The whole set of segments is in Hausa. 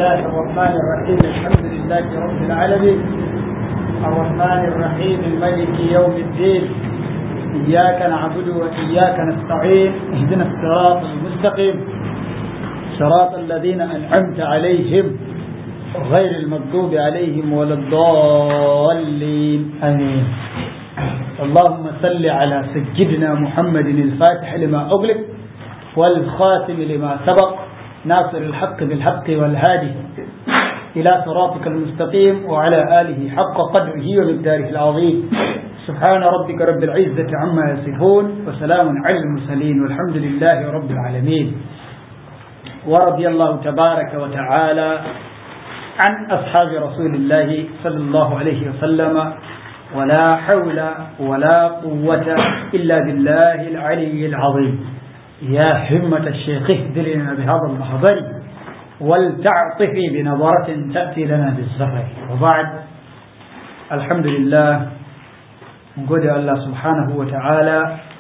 الله الرحمن الرحيم الحمد لله رب العالمين الرحمن الرحيم الملك يوم الدين إياك نعبد وإياك نستعين اهدنا الصراط المستقيم صراط الذين أنعمت عليهم غير المغضوب عليهم ولا الضالين آمين اللهم صل على سيدنا محمد الفاتح لما أغلق والخاتم لما سبق ناصر الحق بالحق والهادي إلى صراطك المستقيم وعلى آله حق قدره ومقداره العظيم سبحان ربك رب العزة عما يصفون وسلام على المرسلين والحمد لله رب العالمين ورضي الله تبارك وتعالى عن أصحاب رسول الله صلى الله عليه وسلم ولا حول ولا قوة إلا بالله العلي العظيم يا همة الشيخ اهدلنا بهذا المحضر ولتعطفي بنظرة تأتي لنا بالزفر وبعد الحمد لله نقول الله سبحانه وتعالى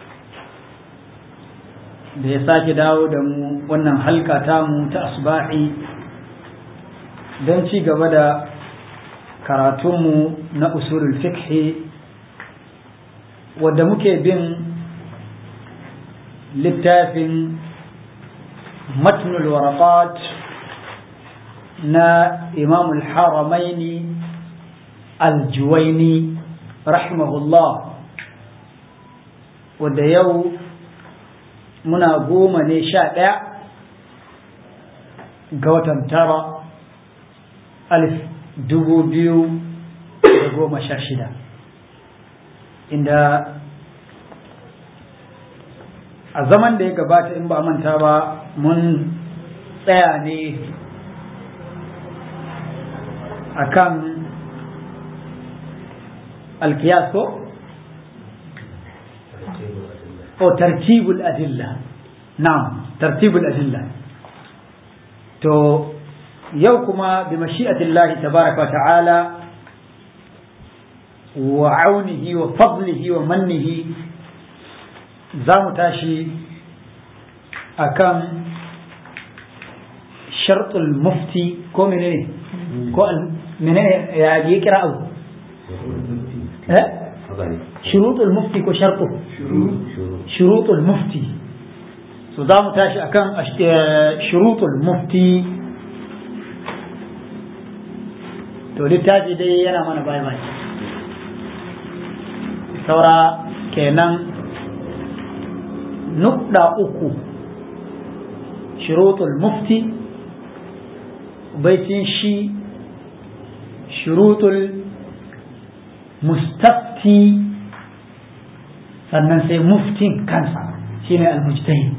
da ya sake dawo da mu wannan halka tamu ta asba'i don ci gaba da karatunmu na usulul fiqhi wadda muke bin littafin matnul waraqat na imam al-haramaini al-juwaini rahimahullah wadda yau muna goma ne sha ɗaya ga watan tara alif dubu biyu da goma sha shida inda a zaman da ya gabata in ba a manta ba mun tsaya ne a kan alkiyas ko? o tartibul adilla na'am tartibul adilla to yau kuma bi mashi'atillahi tabaraka ta'ala wa aunihi wa fadlihi wa mannihi za mu tashi akan shartul mufti ko menene ko menene ya yi kira abu eh shurutul mufti ko shartu shurutul mufti so za mu tashi akan shurutul mufti to littafi dai yana mana bai bai saura kenan nukda uku shurutul mufti baitin shi shurutul mustafti sannan sai muftin kansa shine al-mujtahid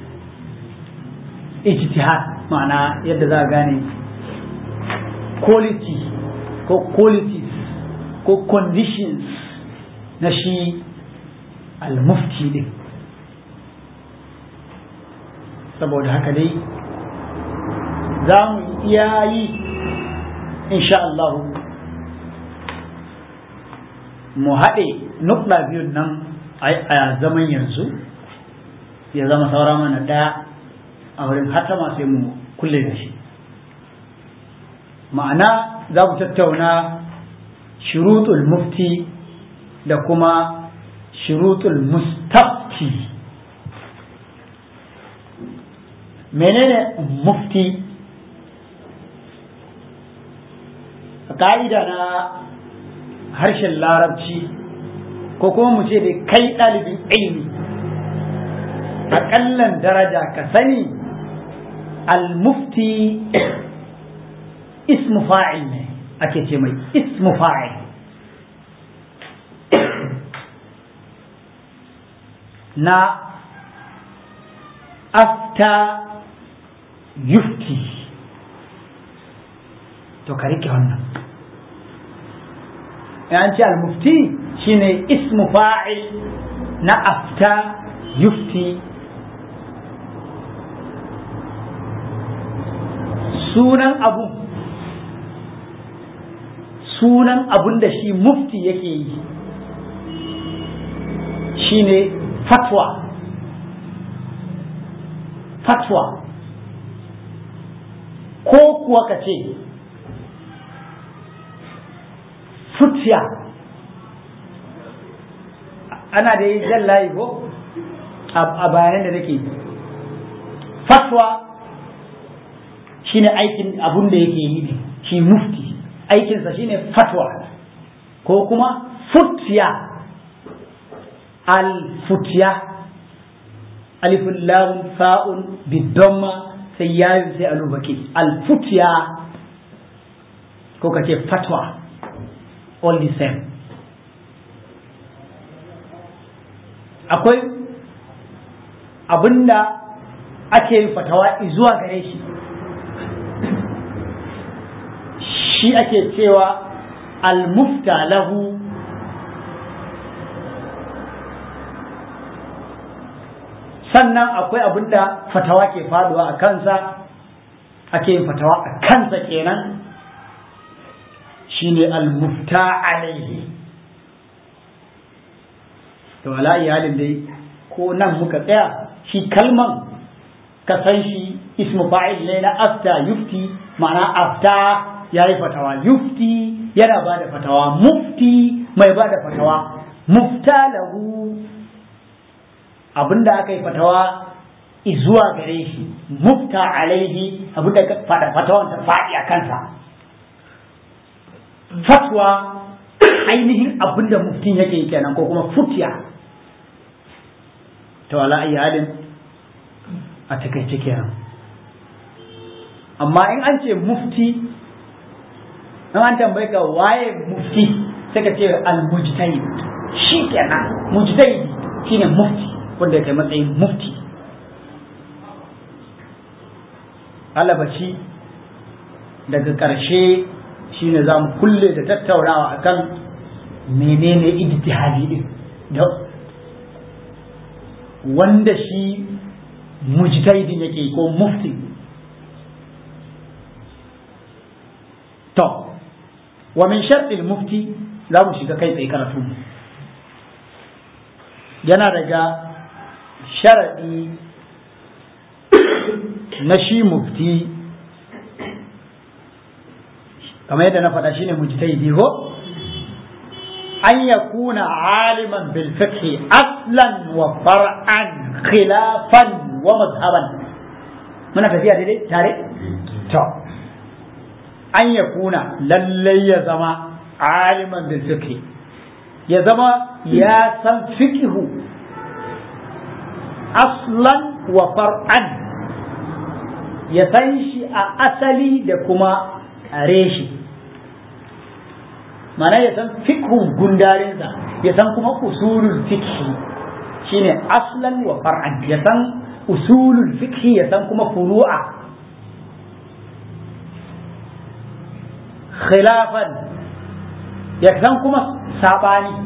ijtihad ma'ana yadda za a gane quality ko qualities ko conditions na shi al-mufti din saboda haka dai za mu iya yi insha Allah mu haɗe nukɗa biyun nan a zaman yanzu ya zama saura mana ɗaya a wurin hatama sai mu kulle da shi ma'ana za mu tattauna shurutul mufti da kuma shurutul mustafti menene mufti ka'ida na harshen larabci ko kuma mu ce da kai ɗalibin ilimi aƙallan daraja ka sani al-mufti ismu fa'il ne ake ce mai ismu fa'il na afta yufti to ka rike wannan an ce al-mufti shine ismu fa'il na afta yufti sunan abu sunan abun da shi mufti yake yi shine fatwa fatwa ko kuwa ka ce futiya ana da yi jan layi ko a bayanan da nake fatwa shine aikin abun da yake yi ne shi mufti aikinsa shine fatwa ko kuma futiya al-futiya alifun lamun fa'un bidamma sai yayin sai alubaki al-futiya ko kace fatwa all the same akwai abinda ake yin fatawa zuwa gare shi shi ake cewa al-mufta lahu sannan akwai abin da fatawa ke faduwa a kansa ake yin fatawa a kansa kenan shine al-mufta alaihi to ala iyalin dai ko nan muka tsaya shi kalman ka san shi ismu fa'il ne na afta yufti ma'ana afta yayi fatawa yufti yana ba da fatawa mufti mai ba da fatawa mufta lahu abinda aka yi fatawa zuwa gare shi mufta alaihi abinda fatawan ta faɗi a kansa fatwa ainihin abinda muftin yake yi kenan ko kuma futiya ta wala iyalin a takaice kenan amma in an ce mufti in an tambaye ka waye mufti sai ka ce al-mujtahid shi kenan mujtahid shine mufti wanda ya kai matsayin mufti alabashi daga ƙarshe shine za mu kulle da tattaunawa akan menene ijtihadi din da wanda shi mujtahidin yake ko mufti to wa min shartil mufti za mu shiga kai tsaye karatu yana daga sharaɗi na shi mufti kamar yadda na faɗa shine mujtahidi ko an yakuna aliman bil fiqh aslan wa far'an khilafan wa mazhaban muna tafiya daidai tare to an yakuna lallai ya zama aliman bil fiqh ya zama ya san fiqhu aslan wa far'an ya san shi a asali da kuma reshi mana ya san fikhun gundarinsa ya san kuma usulul fikhi shine aslan wa far'an ya san usulul fikhi ya san kuma furu'a khilafan ya san kuma sabani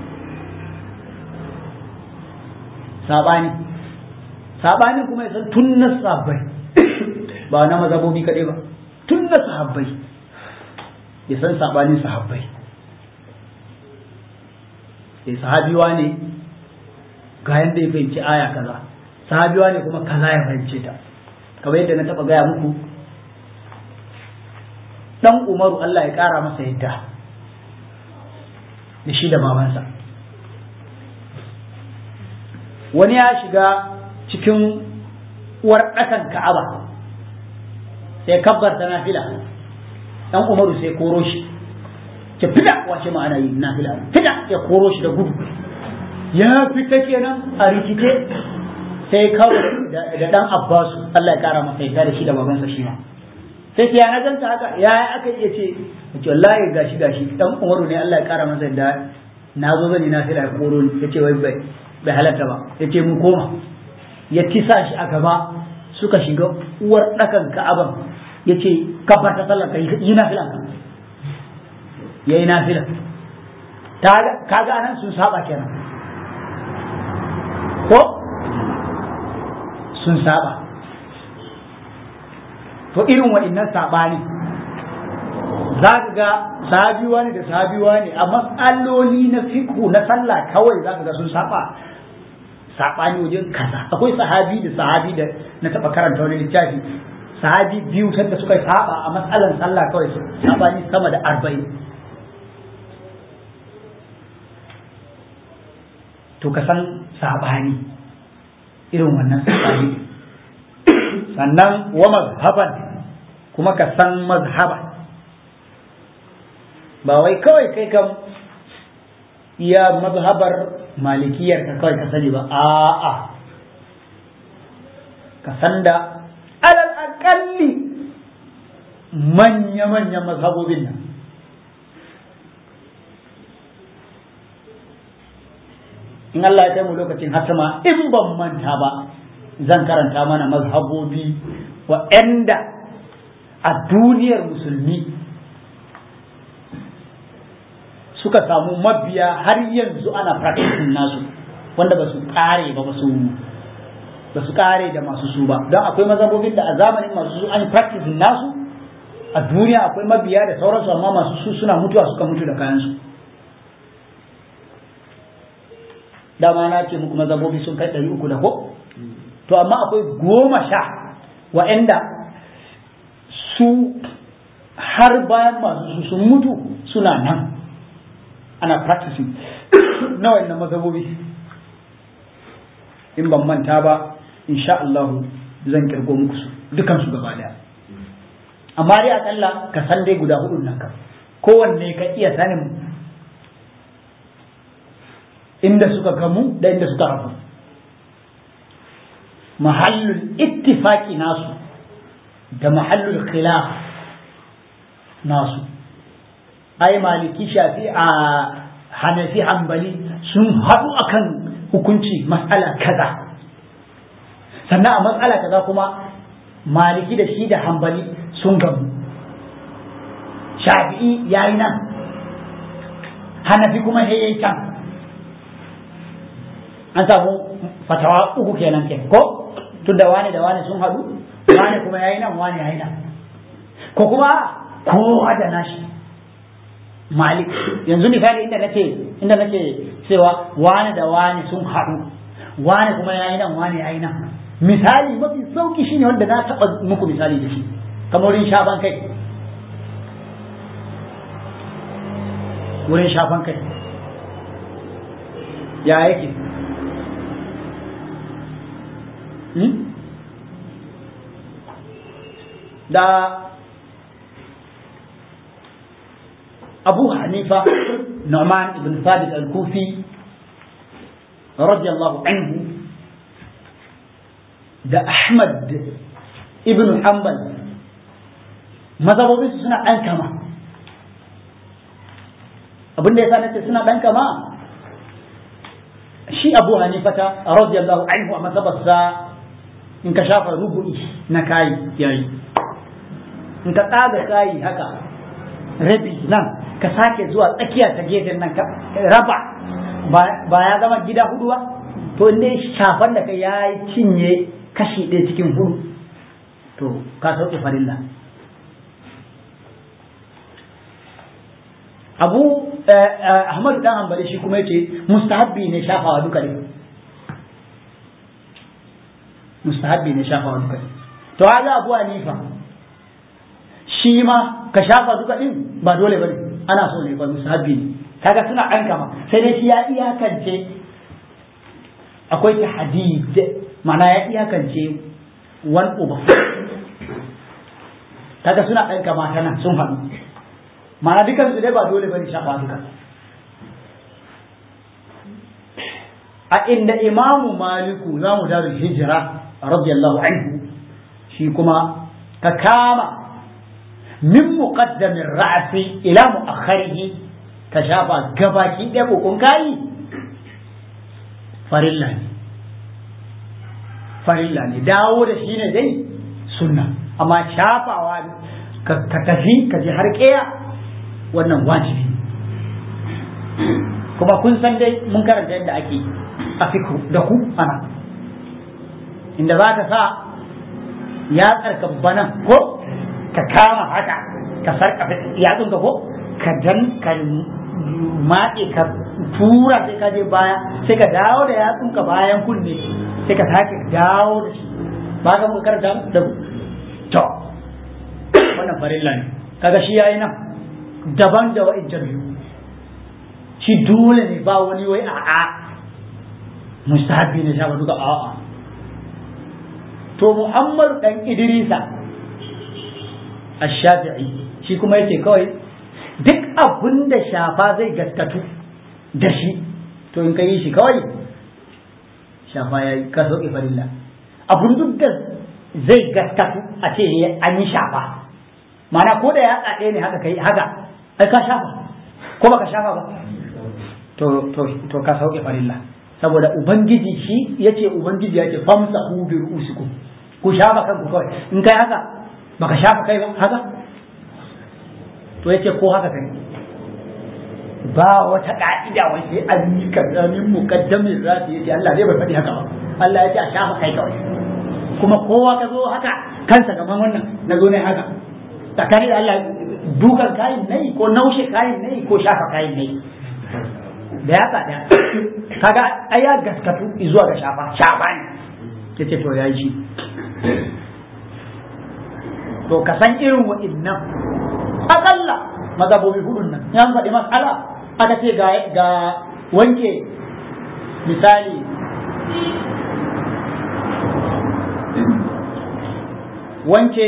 sabani sabani kuma ya san tun na sahabbai ba na mazabobi kaɗai ba tun na sahabbai ya san sabanin sahabbai sai sahabiwa ne ga yadda ya fahimci aya kaza sahabiwa ne kuma kaza ya fahimce ta kamar yadda na taɓa gaya muku dan umaru Allah ya ƙara masa yadda da shi da babansa wani ya shiga cikin uwar ɗakan ka'aba sai kabbar ta nafila dan umaru sai koro shi ke fida wace ma'ana yi nafila fida ya koro shi da gudu ya fita kenan a rikice sai kawai da dan abbasu Allah ya kara masa yadda da shi da babansa shi ma sai ce ya na ganta haka ya aka iya ce ce wallahi gashi gashi dan umaru ne Allah ya kara masa yadda na zo zani nafila ya koro ni yace wai bai bai halatta ba yace mu koma ya tisa shi a gaba suka shiga uwar ɗakan ka'aban ya ce kafar ta sallar yi nafila ya yi nafila kaga anan sun saba kenan ko sun saba to irin waɗannan saɓani za ka ga sahabiwa ne da sahabiwa ne a matsaloli na fiku na sallah kawai za ka ga sun saba saɓani wajen kaza akwai sahabi da sahabi da na taɓa karanta wani littafi sahabi biyu sanda suka saba a matsalan sallah kawai sabani sama da arba'in to ka san sabani irin wannan sabani sannan wa mazhaban kuma ka san mazhaba ba wai kawai kai kam iya mazhabar malikiyar ka kawai ka sani ba a'a ka san da alal akalli manya-manyan mazhabobin nan in Allah ya kai mu lokacin hatama in ban manta ba zan karanta mana mazhabobi waɗanda a duniyar musulmi suka samu mabiya har yanzu ana practicing nasu wanda ba su kare ba ba su ba su kare da masu su ba don akwai mazhabobin da a zamanin masu su an practicing nasu a duniya akwai mabiya da sauransu amma masu su suna mutuwa suka mutu da kayansu dama na ce muku mazhabobi sun kai ɗari uku da ko to amma akwai goma sha wa'anda su har bayan masu su sun mutu suna nan ana practicing na wannan mazhabobi in ban manta ba insha Allah zan kirgo muku su dukan su gaba daya amma dai akalla ka san dai guda hudu nan ka kowanne ka iya sanin inda suka gamu da inda suka rabu mahallul ittifaqi nasu da mahallul khilaf nasu ai maliki shafi a hanafi hambali sun haɗu akan hukunci matsala kaza sannan a matsala kaza kuma maliki da shi da hambali sun gamu shafi'i ya yi nan hanafi kuma ya yi can an samu fatawa uku kenan ke ko tun da wani da wani sun haɗu wani kuma ya yi nan wani ya yi nan ko kuma kowa da nashi malik yanzu misali inda nake inda nake cewa wani da wani sun haɗu wani kuma ya yi nan wani ya yi nan misali mafi sauki shine wanda na taɓa muku misali da shi kamar wurin shafan kai wurin shafan kai ya yake da abu hanifa nu'man ibn thabit al-kufi radiyallahu anhu da ahmad ibn hanbal mazhabobin su suna ɗan kama abin da ya sa nace suna ɗan kama shi abu hanifata radiyallahu anhu a mazhabarsa in ka shafa rubu'i na kayi yayi in ka tsaga kayi haka rabi nan ka sake zuwa tsakiya ta gefen nan ka raba ba ya zama gida hudu ba to inda shafan da ka ya cinye kashi ɗaya cikin hudu to ka sauke farilla abu ahmadu dan hanbali shi kuma yace mustahabbi ne shafawa duka ne mustahabbi ne shafawa duka ne to haza abu hanifa shi ma ka shafa duka din ba dole bane ana so ne ba musahabi ne kaga suna ɗan kama sai dai shi ya iyakance akwai tahdid ma'ana ya iyakance one over kaga suna ɗan kama tana sun haɗu ma'ana dukan su dai ba dole bane shafa duka a inda imamu maliku za mu daru hijira radiyallahu anhu shi kuma ka kama min muqaddamin ra'si ila mu'akhkharihi ka shafa gabaki ɗaya kokon kayi farilla ne farilla ne dawo da shi ne dai sunna amma shafawa ka tafi ka je har ƙeya wannan wajibi kuma kun san dai mun karanta yadda ake a fiku da ku ana inda za ka sa ya tsarka banan ko ka kama haka ka sarkafe yatsun ka ko ka dan ka matse ka tura sai ka je baya sai ka dawo da yatsun ka bayan kunne sai ka sake dawo da shi ba ka muka karanta da to wannan farilla ne kaga shi yayi nan daban da wa'in biyu shi dole ne ba wani wai a'a mustahabi ne shafa duka a'a to muhammadu dan idrisa ash-shafi'i shi kuma yace kawai duk abin da shafa zai gaskatu da shi to in ka yi shi kawai shafa ya yi ka sauƙi farilla abin duk da zai gaskatu a ce an yi shafa mana ko da ya ɗaya ne haka kai haka ai ka shafa ko baka shafa ba to to to ka sauke farilla saboda ubangiji shi yace ubangiji yace famsa hu bi ru'usikum ku shafa kanku kawai in kai haka baka shafa kai ba haka to yace ko haka kai ba wata ka'ida wai sai an yi kaza min muqaddamin rafi yace Allah zai bai faɗi haka ba Allah yace a shafa kai kawai kuma kowa ka zo haka kansa gaban wannan na zo ne haka tsakanin da Allah dukan kayan nayi ko naushe kayan nayi ko shafa kayan nayi da ya tsada kaga ai ya gaskatu zuwa ga shafa shafa ne yace to ya ji to ka san irin wa'innan akalla mazhabobi hudun nan ya faɗi mas'ala aka ce ga ga wanke misali wanke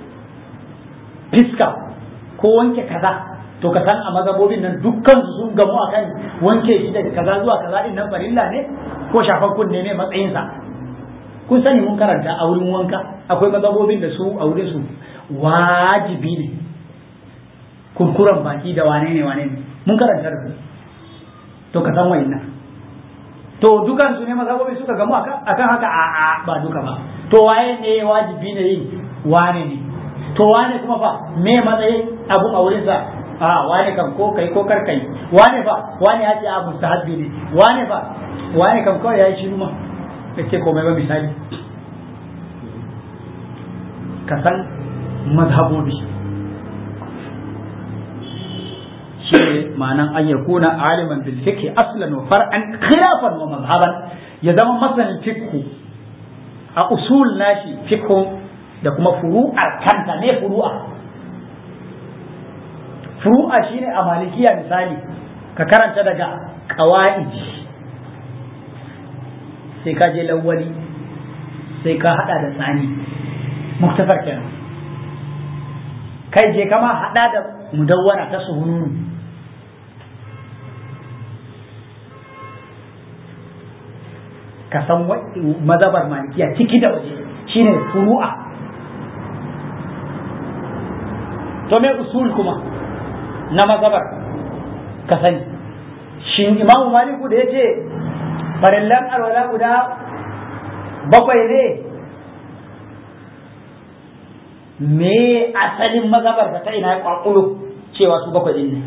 fiska ko wanke kaza to ka san a mazhabobin nan dukkan su sun gamu akan wanke shi daga kaza zuwa kaza din nan farilla ne ko shafan kunne ne matsayinsa kun sani mun karanta a wurin wanka akwai mazhabobin da su a wurin su wajibi ne kurkuran baki da wane ne wane ne mun karanta da ku to ka san wayannan to dukan su ne mazhabobin suka gamu akan haka a a ba duka ba to waye ne wajibi ne yin wane ne to wane kuma fa me matsayin abu a wurinsa a wane kan ko kai ko kar kai wane fa wane ya ce a mustahabbi ne wane fa wane kan kawai ya yi shiru ma ce komai ba misali ka san mazhabobi shi ne ma'anan an yakuna aliman bil fiqh aslan wa far'an khilafan wa mazhaban ya zama masanin fiqh a usul nashi fiqh da kuma furu'ar kanta ne furu'a furu'a shine a malikiya misali ka karanta daga qawaid sai ka je lawwali sai ka hada da tsani muktasar kenan kai je kama hada da mudawwana ta suhununu ka san mazabar malikiya ciki da waje shine furu'a to me usul kuma na mazabar ka sani shin imamu maliku da ya ce farillan alwala guda bakwai ne me asalin mazabar ta ina ya kwakulo cewa su bakwai din ne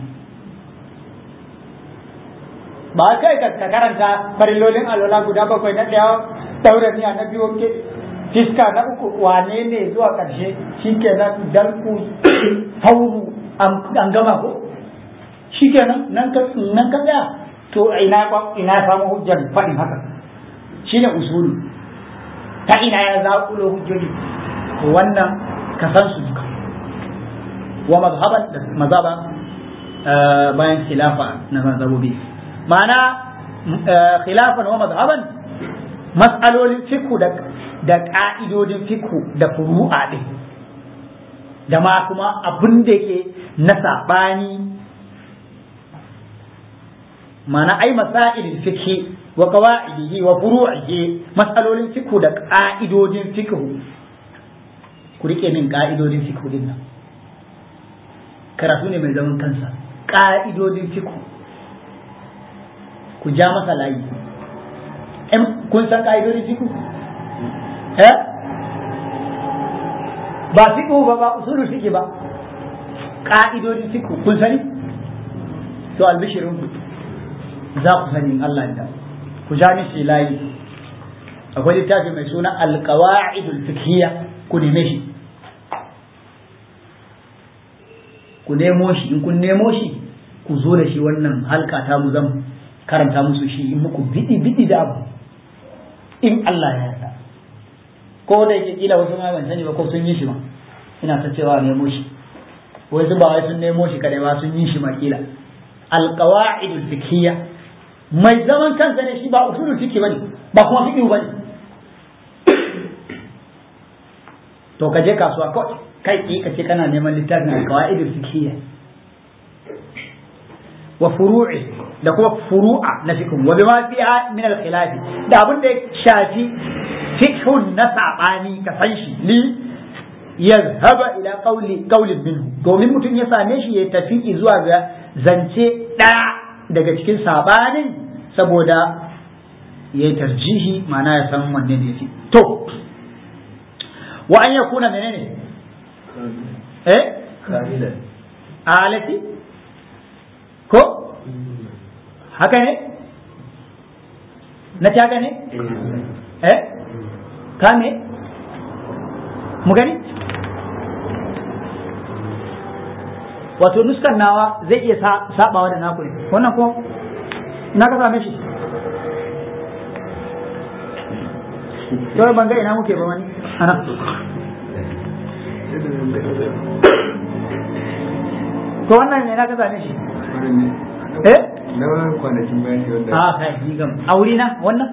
ba kai ka karanta farillolin alwala guda bakwai na ɗaya daura miya na biyu ke fiska na uku wane ne zuwa ƙarshe shi kenan dalku hauru an gama ko shi kenan nan ka nan ka tsaya to ina ina samu hujjar faɗin haka shine usulu ta ina ya zaƙulo hujjoji wannan ka san su duka wa mazhaban da mazhaban bayan khilafa na mazhabobi ma'ana khilafan wa mazhaban mas'alolin fiqh da da ka'idodin fiqh da furu'a din da ma kuma abin da yake na sabani ma'ana ai masailin fiqh wa qawaidihi wa furu'ihi mas'alolin fiqh da ka'idodin fiqh ku rike min ka'idodin fiqh din nan karatu ne mai zaman kansa ka'idodin fiqh ku ja masa layi kun san ka'idodin fiqh eh ba fiqh ba ba usulul fiqh ba ka'idodin fiqh kun sani to albishirin ku za ku sani Allah da ku ja mishi layi akwai littafi mai suna alqawaidul fiqhiyya ku neme shi ku nemo shi in kun nemo shi ku zo da shi wannan halka ta mu zan karanta musu shi in muku bidi bidi da abu in Allah ya yarda ko da yake kila wasu ma ban sani ba ko sun yi shi ma ina ta cewa nemo shi wai su ba wai sun nemo shi kadai ba sun yi shi makila alqawaidul fiqhiyya mai zaman kansa ne shi ba usulul fiqh bane ba kuma fiqh bane to ka je kasuwa kawai kai ki ka ce kana neman littafin alqawaidul fiqhiyya wa furu'i da kuma furu'a na fiqh wa bima fiha min al-khilaf da abin da ya shafi fiqhun na sabani ka san shi li yazhaba ila qawli qawlin minhu domin mutum ya same shi ya tafi zuwa ga zance ɗaya daga cikin sabanin saboda ya yi tarjihi ma'ana ya san wanne ne fi to wa an yakuna menene eh alati ko haka ne na ta ne eh ka ne mu gani wato nuskan nawa zai iya sabawa da naku ne wannan ko na ka same shi to ban ga ina muke ba wani ana to wannan ne na ka same shi eh na wani kwanakin bayan shi wanda a kai ni gam auri na wannan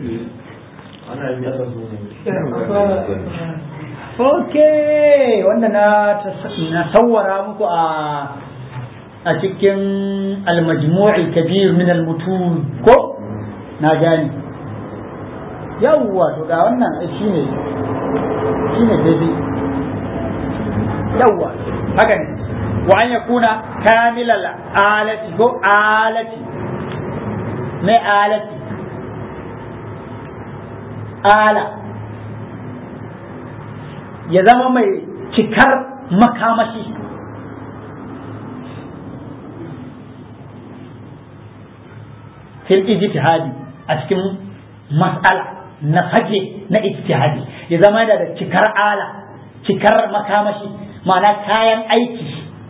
Okay, wanda na na sawwara muku a a cikin al-majmu'i kabir min al-mutun ko na gani yawwa to ga wannan shine shine daidai yawwa haka ne wa an yakuna kamilal alati ko alati mai alati ala ya zama mai cikar makamashi fil ijtihadi a cikin mas'ala na fage na ijtihadi ya zama da cikar ala cikar makamashi ma'ana kayan aiki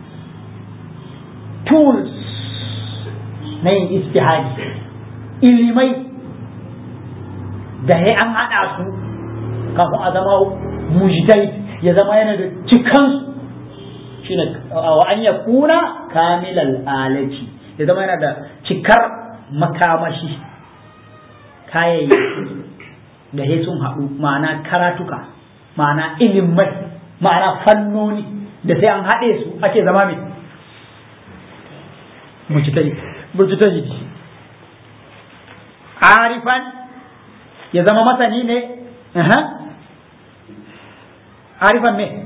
tools na yin ijtihadi ilimai da ya an haɗa su kafin a zama mujtahid ya zama yana da cikansu shine wa an yakuna kamilal alaci ya zama yana da cikar makamashi kayayyaki da ya sun haɗu ma'ana karatuka ma'ana ilimai ma'ana fannoni da sai an haɗe su ake zama mai mujtahid arifan ya zama masani ne arifan me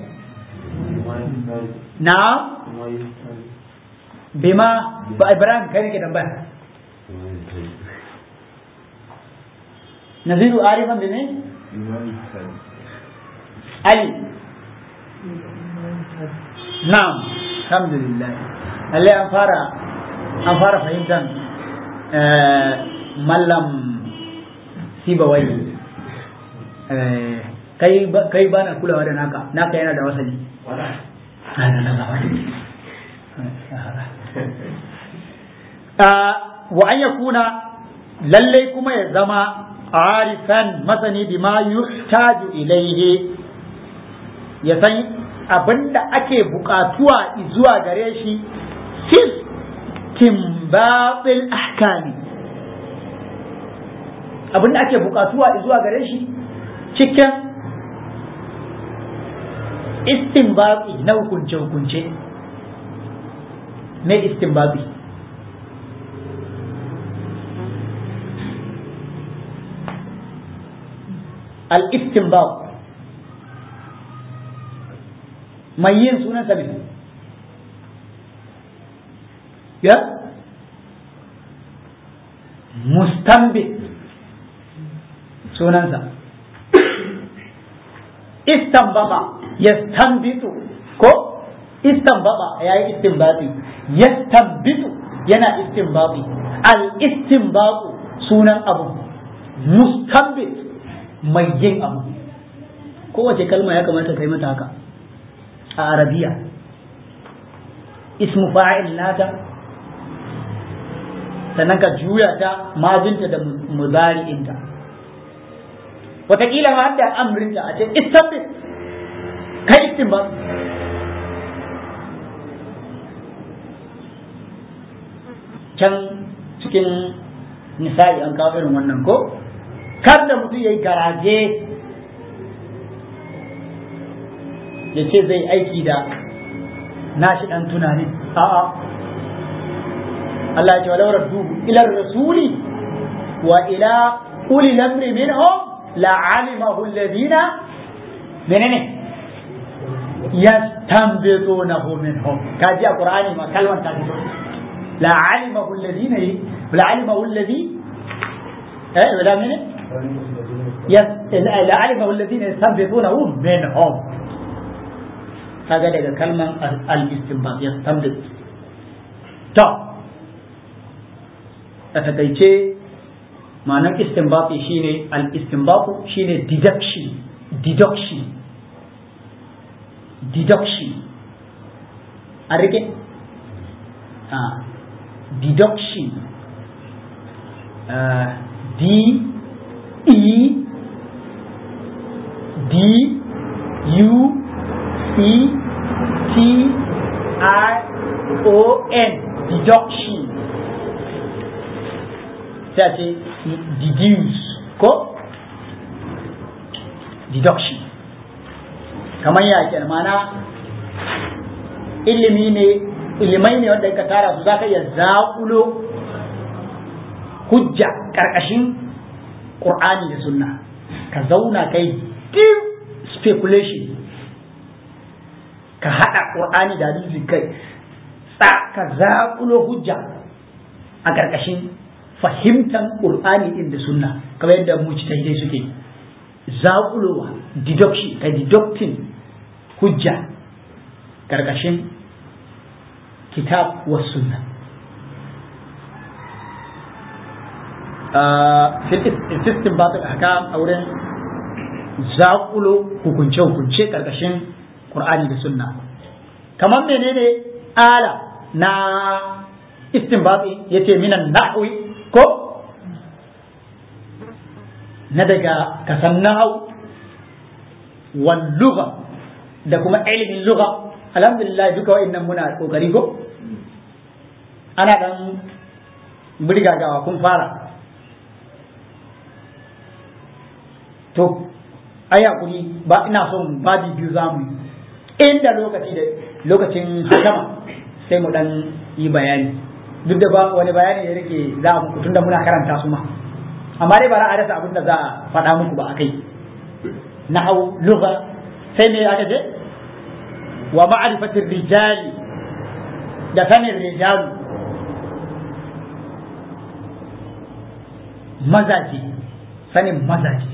na bima ba ibrahim kai ne ke tambaya naziru arifan bime ali na'am alhamdulillah lalle an fara an fara fahimtar mallam sibawai kai kai ba na kulawa da naka naka yana da wasali wa an yakuna lallai kuma ya zama arifan masani bima yuhtaju ilaihi ya san abinda ake bukatuwa zuwa gare shi fil timbabil ahkami abinda ake bukatuwa zuwa gare shi cikin istinbabi na hukunce-hukunce me istinbabi al-istinbab mai yin sunan sa ne ya mustanbit sunansa istanbaba yastanbitu ko istanbaba yayi istinbati yastanbitu yana istinbati al istinbatu sunan abu mustanbit mai yin abu kowace kalma ya kamata kai mata haka a arabiya ismu fa'il nata sannan ka juya ta majinta da muzari'inta wataƙila ma hadda amrinta a ce istanbit kai istinbat can cikin nisa'i an kawo irin wannan ko kar da mutum ya yi garaje ya ce zai aiki da nashi dan tunani a'a Allah ya ce walau raddu ila rasuli wa ila uli lamri minhum la alimahu alladhina menene yastanbitunahu minhum kaji a qur'ani ma kalmar ta fito la alimahu alladhina la alimahu alladhi eh wala mene la alimahu alladhina yastanbitunahu minhum kaga daga kalman al-istinbat yastanbit to a takaice ma'anar istinbati shine al-istinbatu shine deduction deduction deduction a rike ah deduction uh, d e d u c t i o n deduction sai ce deduce ko deduction kamar ya ke mana ilimi ne ilimai ne wanda ka tara su za ka iya zaƙulo hujja ƙarƙashin ƙur'ani da sunna ka zauna kai deep speculation ka haɗa ƙur'ani da hadisi kai ka zaƙulo hujja a ƙarƙashin fahimtar ƙur'ani ɗin da sunna kamar yadda mujtahidai suke zaƙulowa deduction ka deducting hujja ƙarƙashin kitab wa sunna fistin ba ta haka a wurin zaƙulo hukunce-hukunce ƙarƙashin ƙur'ani da sunna kamar menene ala na istinbati yace minan nahwi ko na daga kasan nahau wal lugha da kuma ilimin lugha alhamdulillah duka wa'annan muna kokari ko ana dan burgagawa kun fara to ai hakuri ba ina son babi biyu zamu inda lokaci da lokacin hakama sai mu dan yi bayani duk da ba wani bayani da yake za a muku tunda muna karanta su ma amma dai bara a rasa abin da za a faɗa muku ba a kai na hau lugha sai me aka ce wa ma'rifatir rijali da sanin rijalu mazaje sanin mazaje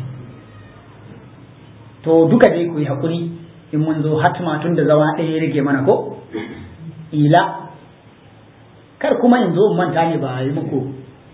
to duka dai ku yi hakuri in mun zo hatma tun da zama ɗaya rage mana ko ila kar kuma in zo in manta ne ba yi muku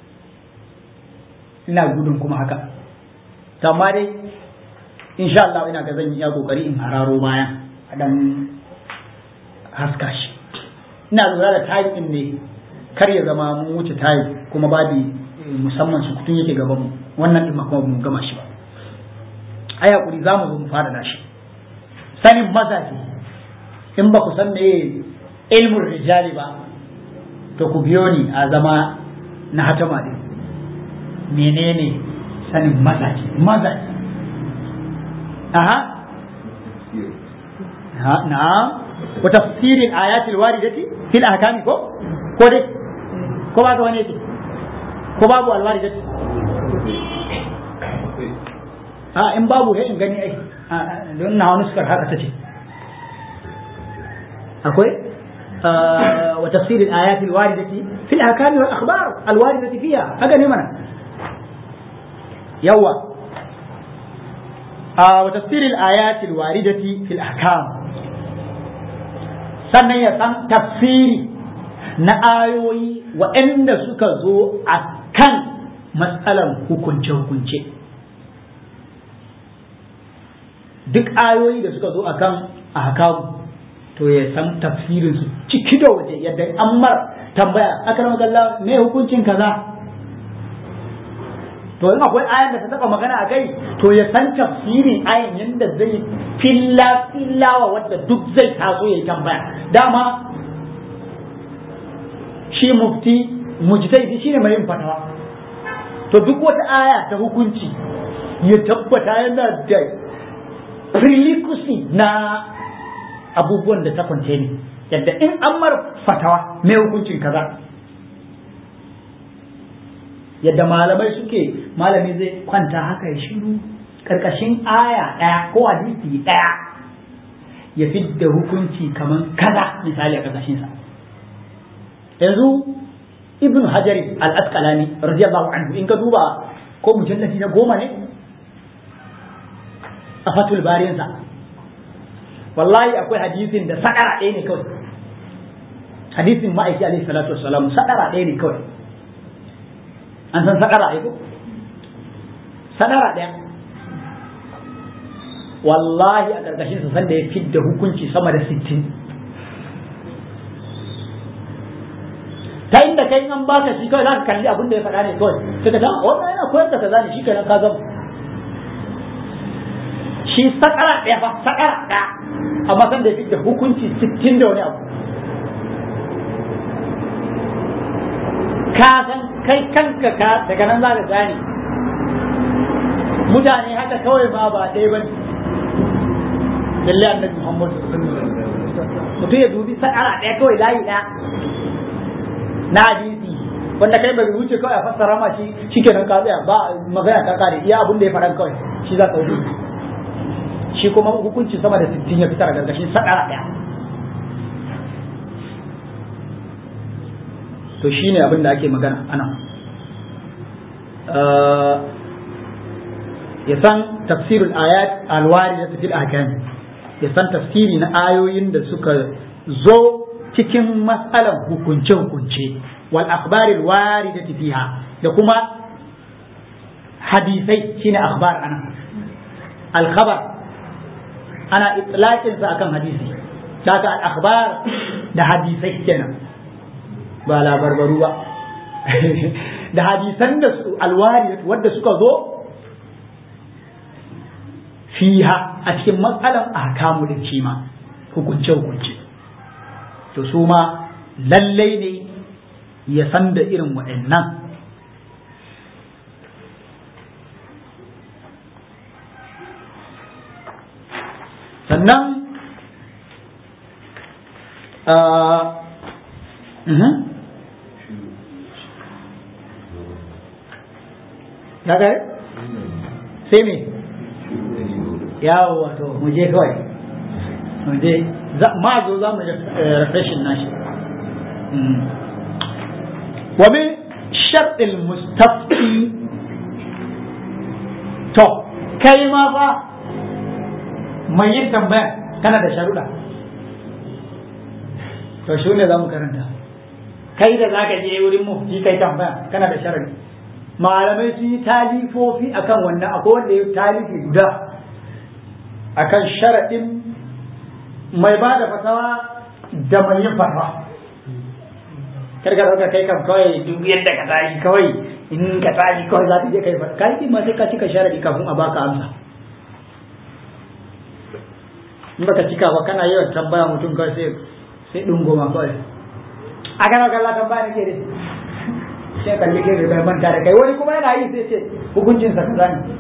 ina gudun kuma haka to amma dai insha Allah ina ga zan iya kokari in hararo bayan a dan haska shi ina lura da tayi din ne kar ya zama mun wuce tayi kuma babi musamman su kutun yake gaban mu wannan din ma kuma mun gama shi ba ai hakuri za mu zo mu fara da shi sanin mazaje in ba ku san me ilmin rijali ba to ku biyo ni a zama na hatama din menene sanin mazaje mazaje aha na'am wa tafsirin ayatil waridati fil ahkami ko ko dai ko ba ga wani yake ko babu alwaridati a in babu sai in gani ai don na wani sukar haka tace akwai وتفسير الآيات الواردة في الأحكام والأخبار الواردة فيها هذا نمنا يوا آه وتفسير الآيات الواردة في الأحكام sannan ya san tafsiri na ayoyi waɗanda suka zo a kan matsalar hukunce-hukunce duk ayoyi da suka zo a kan ahkamu to ya san tafsirin su ciki da waje yadda an mar tambaya aka rama galla me hukuncin kaza to in akwai ayan da ta taba magana a kai to ya san tafsirin ayan yadda zai filla fillawa wadda duk zai taso ya tambaya dama shi mufti mujtahidi shine mai yin fatawa to duk wata aya ta hukunci ya tabbata yana da prerequisite na abubuwan da ta contain yadda in an mar fatawa mai hukuncin kaza yadda malamai suke malami zai kwanta haka ya shiru karkashin aya ɗaya ko hadisi ɗaya ya fidda hukunci kamar kaza misali a karkashinsa yanzu ibn hajar al-asqalani radiyallahu anhu in ka duba ko mujallati na goma ne a fatul barinsa wallahi akwai hadisin da sadara ɗaya ne kawai hadisin ma'aiki alaihi salatu wassalam sadara ɗaya ne kawai an san sadara ɗaya ko sadara ɗaya wallahi a ƙarƙashin sa sanda ya fidda hukunci sama da sittin ta inda kai an baka shi kawai za ka kalli abin da ya faɗa ne kawai sai ka ta wannan yana koyar da kaza ne shi kenan ka gama shi sakara ɗaya fa sakara ɗaya amma san da ya fidda hukunci sittin da wani abu ka san kai kanka ka daga nan za ka gane mutane haka kawai ma ba ɗaya ba ne lalle annabi muhammadu mutum ya dubi sakara ɗaya kawai layi ɗaya na hadisi wanda kai bai wuce kawai a fassara ma shi shikenan ka tsaya ba magana ta kare iya abin da ya faɗan kawai shi za ka wuce shi kuma hukunci sama da sittin ya fitar a gargashin sakara ɗaya to shi ne abin da ake magana ana ya san tafsirul ayat alwari da fil ahkam ya san tafsiri na ayoyin da suka zo cikin matsalan hukunce hukunce wal akhbaril waridati fiha da kuma hadisai shine akhbar ana al khabar ana itlaqin sa akan hadisi daga al akhbar da hadisai kenan ba labarbaru ba da hadisan da su alwari wadda suka zo fiha a cikin matsalan ahkamu da kima hukunce hukunce to su ma lallai ne ya san da irin waɗannan sannan ya gare sai me yawo wato mu je kawai mu je ma zo za mu refreshin nashi wa min shar'il mustafti to kai ma fa mai yin tambaya kana da sharuɗa to shi ne za mu karanta kai da za ka je wurin mufti kai tambaya kana da sharaɗi malamai sun yi talifofi akan wannan akwai wanda ya talifi guda akan sharaɗin mai ba da fatawa da mai yin fatawa karka dauka kai kam kawai duk yadda ka tashi kawai in ka tashi kawai za ka je kai fatawa kai ma sai ka cika sharaɗi kafin a baka amsa in baka cika ba kana yawan tambaya mutum kawai sai sai dungoma kawai a kana kalla tambaya nake da sai kalli ke da manta da kai wani kuma yana yi sai ce hukuncin sa kaza ne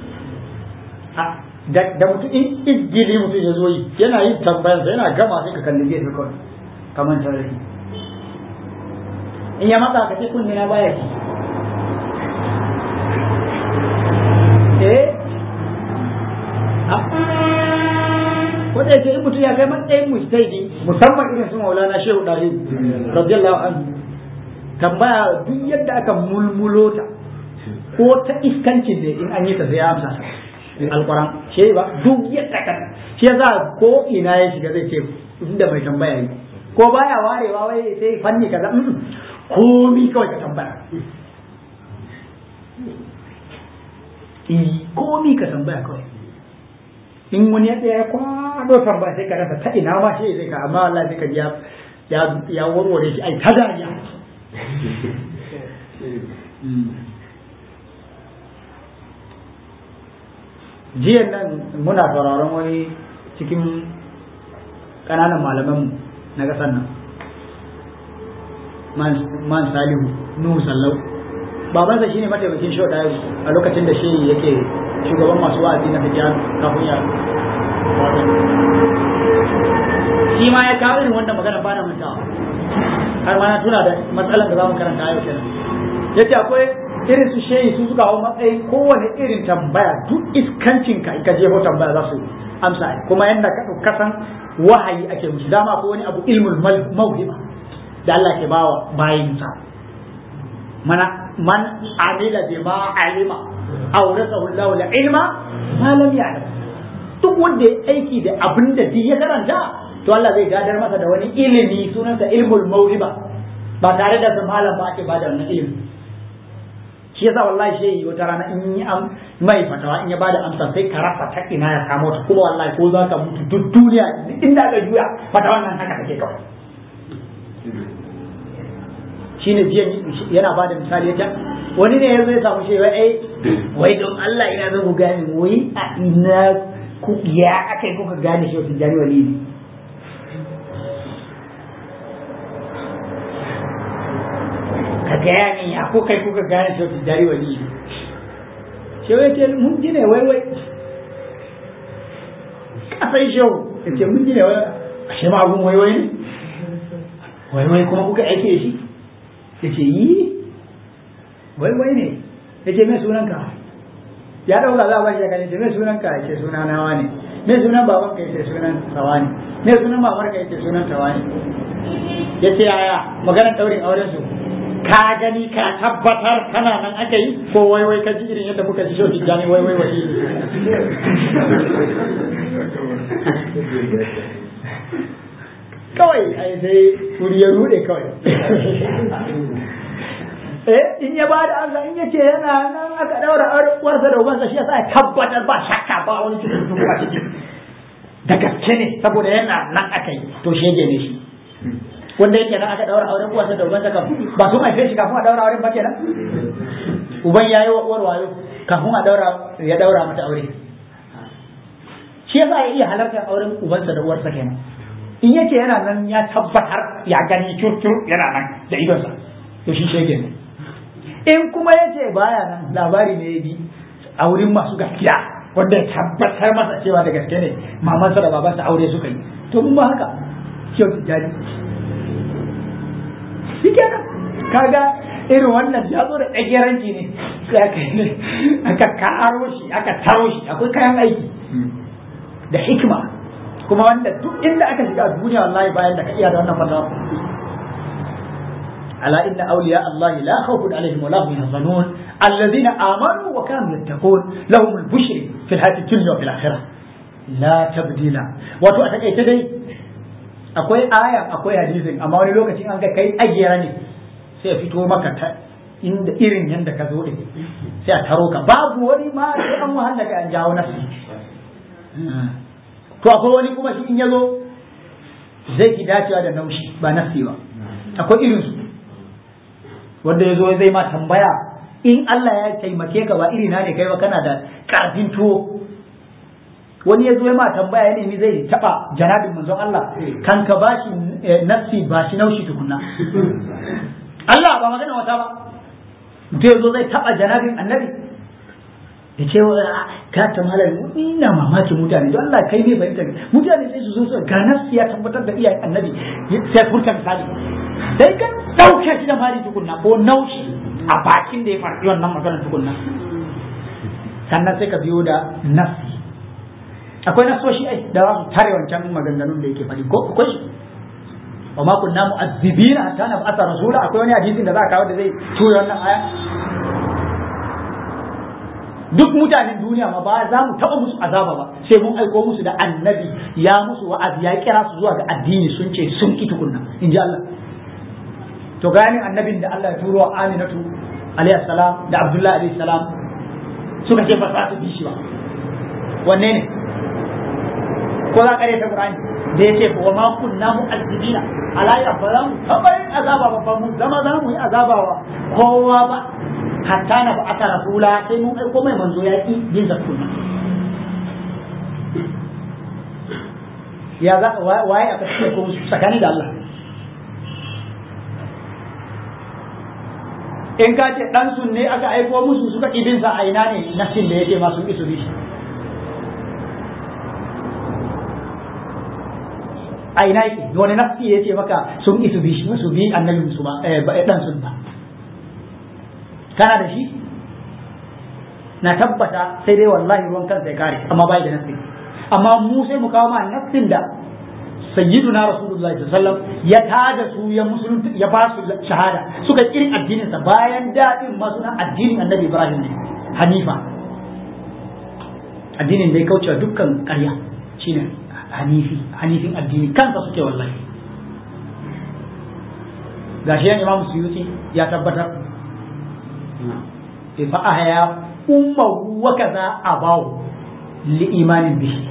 da mutum in igili mutum ya zo yi yana yin tambayarsa yana gama sai ka kalli gefe kawai kamar tarihi in ya matsa ka ce kunne na baya ki eh wanda yake in mutum ya kai matsayin mujtahidi musamman irin su maulana shehu dari radiyallahu anhu tambaya duk yadda aka mulmulo ta ko ta iskancin ne in an yi ta sai ya amsa alquran shi ba duk yadda ka shi yasa ko ina ya shiga zai ce inda mai tambaya yi ko baya warewa wai sai fanni kaza komi kawai ka tambaya komi ka tambaya kawai in wani ya ya kwado tambaya sai ka rasa ta ina ma shi zai ka amma Allah sai ka ji ya ya warware shi ai ta dariya jiyan nan muna sauraron wani cikin ƙananan malamanmu na ƙasar nan man salihu nuhu sallau babansa shine mataimakin shau ɗaya a lokacin da shi yake shugaban masu wa'azi na fijan kafin ya shi ma ya kawo irin wannan magana ba na mantawa har ma na tuna da matsalar da za mu karanta yau kenan yace akwai irin su shehi su suka hau matsayin kowane irin tambaya duk iskancin ka in ka jeho tambaya za su amsa kuma yanda ka kasan wahayi ake musu dama ko wani abu ilmul mauhiba da Allah ke bawa bayinsa mana man amila bima alima awrasahu Allah ilma ma lam ya'lam duk wanda ya aiki da abin da duk ya karanta to Allah zai gadar masa da wani ilimi sunansa ilmul mauhiba ba tare da malam ba ake bada wannan ilimi shi yasa wallahi shi wata rana in yi am mai fatawa in ya bada amsa sai ka rasa ta ina ya kamo ta kuma wallahi ko za ka mutu duk duniya inda ka juya fatawan nan haka take kawai shine jiya yana bada misali ya wani ne ya zo ya samu shi wai ai wai don Allah ina zo ku gane wai a ina ku ya akai kuka gane shi wasu jani wali ne ka gaya ni ya ko kai kuka gane shi wasu jari wali ne shi wai ce mun ji ne wai wai kasai shehu ya ce mun ji ne wai a shi ma abun wai wai ne wai wai kuma kuka aike shi ya ce yi wai wai ne ya ce mai sunanka ya dauka za a ba shi ya ce mai sunanka ya ce suna nawa ne mai sunan baban ka ya ce sunan tawa ne mai sunan babar ka ya ce sunan tawa ne ya ce yaya maganar daurin auren su ka gani ka tabbatar kana nan aka yi ko wai wai ka ji irin yadda muka ji shoki jani wai wai wai kawai ai sai wuri ya rude kawai eh in ya bada amsa in yace yana nan aka daura uwarsa da ubansa shi yasa ya tabbatar ba shakka ba wani cikin ba cikin da gaske ne saboda yana nan aka yi to shege ne shi wanda yake nan aka daura auren uwarsa da ubansa kan ba sun haife shi kafin a daura auren ba kenan uban yayi wa uwar wayo kafin a daura ya daura mata aure shi yasa ya iya halartar auren ubansa da uwarsa kenan in yake yana nan ya tabbatar ya gani curcur yana nan da idonsa to shi shege ne in kuma yace baya nan labari ne ya ji a wurin masu gaskiya wanda ya tabbatar masa cewa da gaske ne mamansa da babansa aure suka yi to mun ba haka kyau tijjani shi kenan kaga irin wannan ya zo da tsageranci ne aka karo shi aka taro shi akwai kayan aiki da hikima kuma wanda duk inda aka shiga a duniya wallahi bayan da ka iya da wannan fatawa ala inna awliya Allah la khawfun alaihim wa la hum yahzanun alladhina amanu wa kanu yattaqun lahum al-bushra fi al-hayati dunya wa fil akhirah la tabdila wato a takaice dai akwai aya akwai hadisin amma wani lokacin an ga kai ayyara ne sai a fito maka ta inda irin yanda ka zo din sai a taro ka babu wani ma sai an wahala ka an jawo nasu to akwai wani kuma shi in ya zo zai ki dacewa da naushi ba nafsi ba akwai irin su wanda ya zo zai ma tambaya in Allah ya taimake ka ba irina ne kai ba kana da karfin tuwo wani ya zo ya ma tambaya ya nemi zai taba janabin manzon Allah kan ka bashi nafsi ba shi naushi tukunna Allah ba magana wata ba mutum ya zo zai taba janabin annabi ya ce ka ta malar ina mamakin mutane don Allah kai ne fahimta mutane sai su zo su ga nafsi ya tabbatar da iyayen annabi sai furta misali sai ka dauke shi da mali tukunna ko naushi a bakin da ya farfi wannan maganar tukunna sannan sai ka biyo da nafsi akwai nasoshi ai da za su tare wancan maganganun da yake faɗi ko akwai wa ma kunna mu'azzibina hatta nab'atha rasula akwai wani hadisin da za a kawo da zai tura wannan aya duk mutanen duniya ma ba za mu taɓa musu azaba ba sai mun aiko musu da annabi ya musu wa'azi ya kira su zuwa ga addini sun ce sun ki tukunna in ji Allah to gani annabin da Allah ya turo wa Aminatu alayhi salam da Abdullahi alayhi salam suka ce ba za su bi shi ba wanne ne ko za ka ta Qur'ani da yake wa ma kunna mu'azzibina ala ya ba za mu taɓa yin azaba ba ba mu zama za mu yi azaba wa kowa ba hatta na ba aka rasula sai mun aiko mai manzo ya ki bin zakuna ya za waye aka ce ko tsakani da Allah in ka ce dan sun ne aka aiko musu suka idin sa a ina ne nafsin da yake masu isu bi a ina yake wani nafsi ya ce maka sun isu bi su bi annabi musu ba dan sun ba kana da shi na tabbata sai dai wallahi ruwan kansa ya kare amma bai da nafsi amma mu sai mu kawo ma nafsin da sayyiduna rasulullahi sallallahu alaihi wasallam ya tada su ya musulunta ya ba su shahada suka kirin addinin sa bayan dadin ma suna addinin annabi ibrahim ne hanifa addinin da ya kaucewa dukkan ƙarya shine hanifi hanifin addini kansa suke wallahi gashi yan imam suyuti ya tabbatar fa ahya ummahu wa kaza abahu li imanin bihi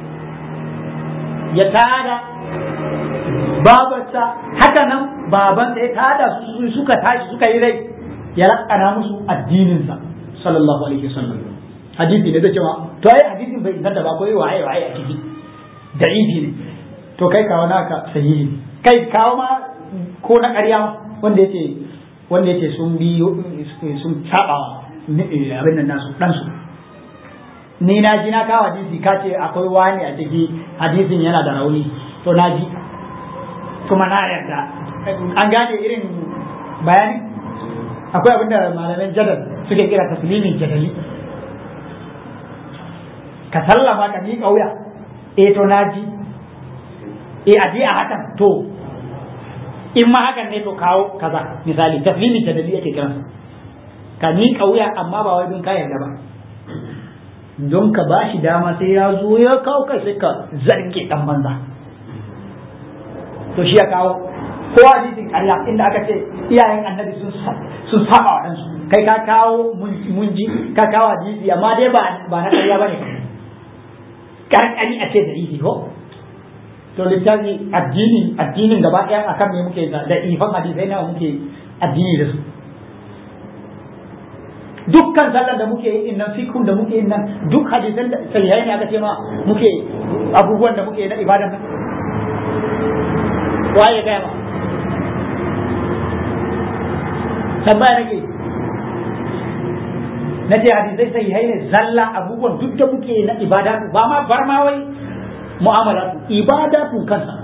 ya tada babarsa haka nan babansa ya tada su suka tashi suka yi rai ya lakana musu addininsa sallallahu alaihi wasallam hadisi ne da cewa to ai hadisin bai inganta ba ko waye waye a ciki da'ifi ne to kai kawo naka sahihi kai kawo ma ko na ƙarya wanda yace wanda yace sun bi sun saba abin nan nasu dan su ni na ji na kawo hadisi ka ce akwai wani a ciki hadisin yana da rauni to na ji kuma na yarda an gane irin bayani akwai abin da malaman jadal suke kira taslimin jadali ka sallama ka miƙa wuya eh to na ji eh a je a hakan to in ma hakan ne to kawo kaza misali taslimin jadali ake kiransa ka miƙa wuya amma ba wai don ka yarda ba don ka ba shi dama sai ya zo ya kawo kai sai ka zarge dan banza to shi ya kawo ko hadisin ƙarya inda aka ce iyayen annabi sun sun saba wa ɗansu kai ka kawo mun ji ka kawo hadisi amma dai ba ba na ƙarya bane karkani a ce da ihi ko to littafi addini addinin gaba ɗaya akan me muke da ifan hadisai nawa muke addini da su dukkan sallar da muke yin nan fikun da muke yin nan duk hadisan da sahihai ne aka ce ma muke abubuwan da muke na ibadan nan waye gaya ma tambaya nake na ce hadisai sahihai ne zalla abubuwan duk da muke na ibada ba ma bar ma wai mu'amala ibada tun kansa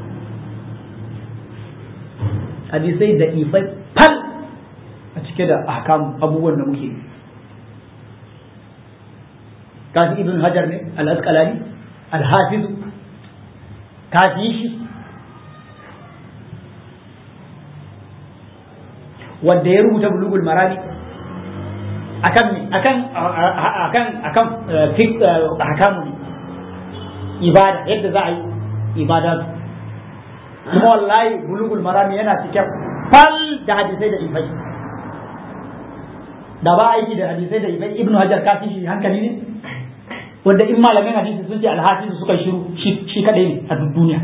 hadisai da ifai fal a cike da ahkam abubuwan da muke kafi ibn hajar ne al-asqalani al-hafiz kafi shi wanda ya rubuta bulugul marami akan me akan akan akan fiqh ahkamu ne ibada yadda za a yi ibada kuma wallahi bulugul marami yana cike fal da hadisai da ifai da ba aiki da hadisai da ibn ibn hajar kafi shi hankali ne wanda in malamin hadisi sun ce alhafizu suka shiru shi kadai ne a duk duniya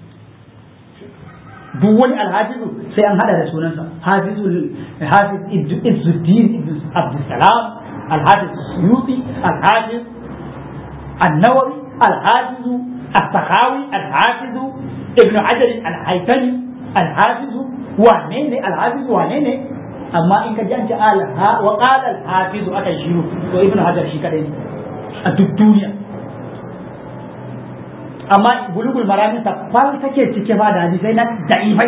duk wani alhafizu sai an hada da sunansa hafizu hafiz izzuddin ibn abdussalam alhafiz suyuti alhafiz annawawi alhafizu as-sakhawi alhafizu ibn hajar al-haytami alhafizu wane ne alhafizu wane ne amma in ka janci alha wa qala al-hafiz aka shiru to ibn hajar shi kadai ne a duk duniya amma bulugul marami ta fal take cike ba da hadisai na da'ifai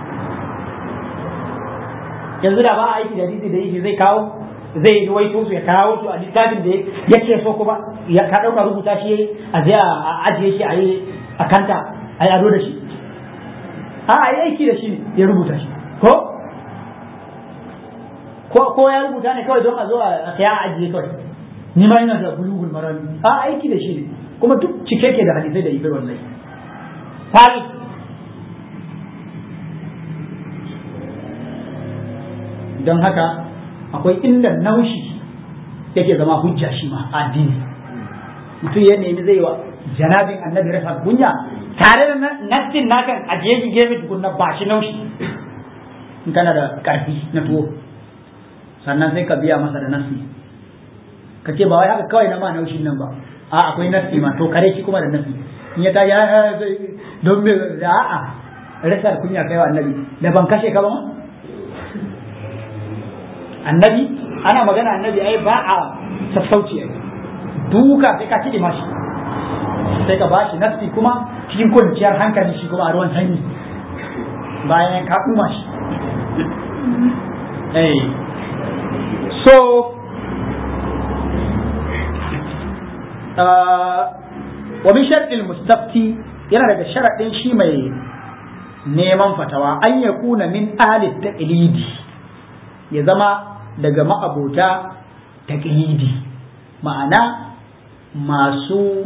yanzu da ba a aiki da hadisi da yake zai kawo zai yi waito su ya kawo su a littafin da yake so kuma ya ka dauka rubuta shi a zai a ajiye shi a yi a kanta a yi ado da shi a a yi aiki da shi ya rubuta shi ko ko ko ya rubuta ne kawai don a zo a kaya a ajiye kawai ni ma ina da bulugul marami a aiki da shi ne kuma duk cike ke da hadisai da ibai wallahi fal don haka akwai inda naushi yake zama hujja shi ma addini mutum ya nemi zai wa janabin annabi rasa kunya tare da nassin nakan ajiye shi gefe tukunna ba shi naushi in kana da karfi na tuwo sannan sai ka biya masa da nassi ka ce ba wai haka kawai na ma naushin nan ba a akwai nassi ma to kare shi kuma da nassi in ya ta ya don me a'a rasa kunya kai wa annabi da ban kashe ka ba ma annabi ana magana annabi ai ba a sassauci ai duka sai ka kiɗi mashi sai ka bashi nafsi kuma cikin kwanciyar hankali shi kuma a ruwan sanyi bayan ka ɗuma shi eh so wa min sharɗin mustafti yana daga sharaɗin shi mai neman fatawa an ya kuna min ahli taqlidi ya zama daga ma'abota taqlidi ma'ana masu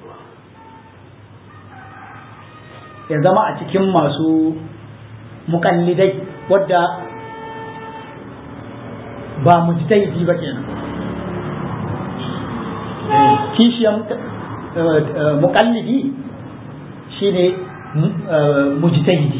ya zama a cikin masu mukallidai wadda ba mujtahidi ba kenan kishiyan mukallidi shine mujtahidi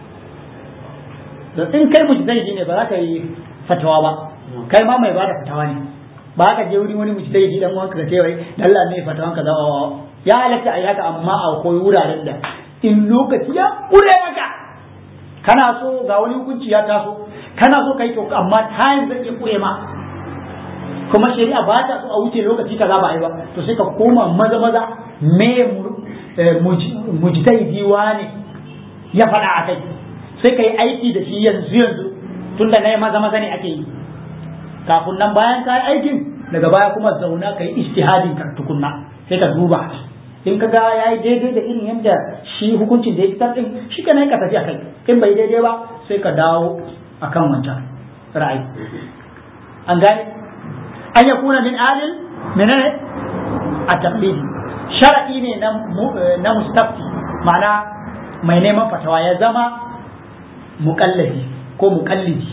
da in kai mujtahidi ne ba za ka yi fatawa ba kai ma mai bada fatawa ne ba ka je wurin wani mujtahidi dan wanka ka ce wai Allah ne fatawan ka zawa ya halatta a yi haka amma akwai wuraren da in lokaci ya kure maka kana so ga wani hukunci ya taso kana so kai to amma time zai iya kure ma kuma shari'a ba ta so a wuce lokaci kaza ba a yi ba to sai ka koma maza maza me mujtahidi ne ya faɗa a kai sai ka yi aiki da shi yanzu yanzu tunda na yi maza maza ne ake yi kafin nan bayan ka yi aikin daga baya kuma zauna ka yi istihadin ka tukunna sai ka duba in ka ga ya yi daidai da irin yadda shi hukuncin da ya fitar din shi ka ka tafi a kai in bai daidai ba sai ka dawo akan wancan ra'ayi an gane an ya kuna min alil menene a tablidi shar'i ne na mustafti ma'ana mai neman fatawa ya zama muƙallafi ko muƙallidi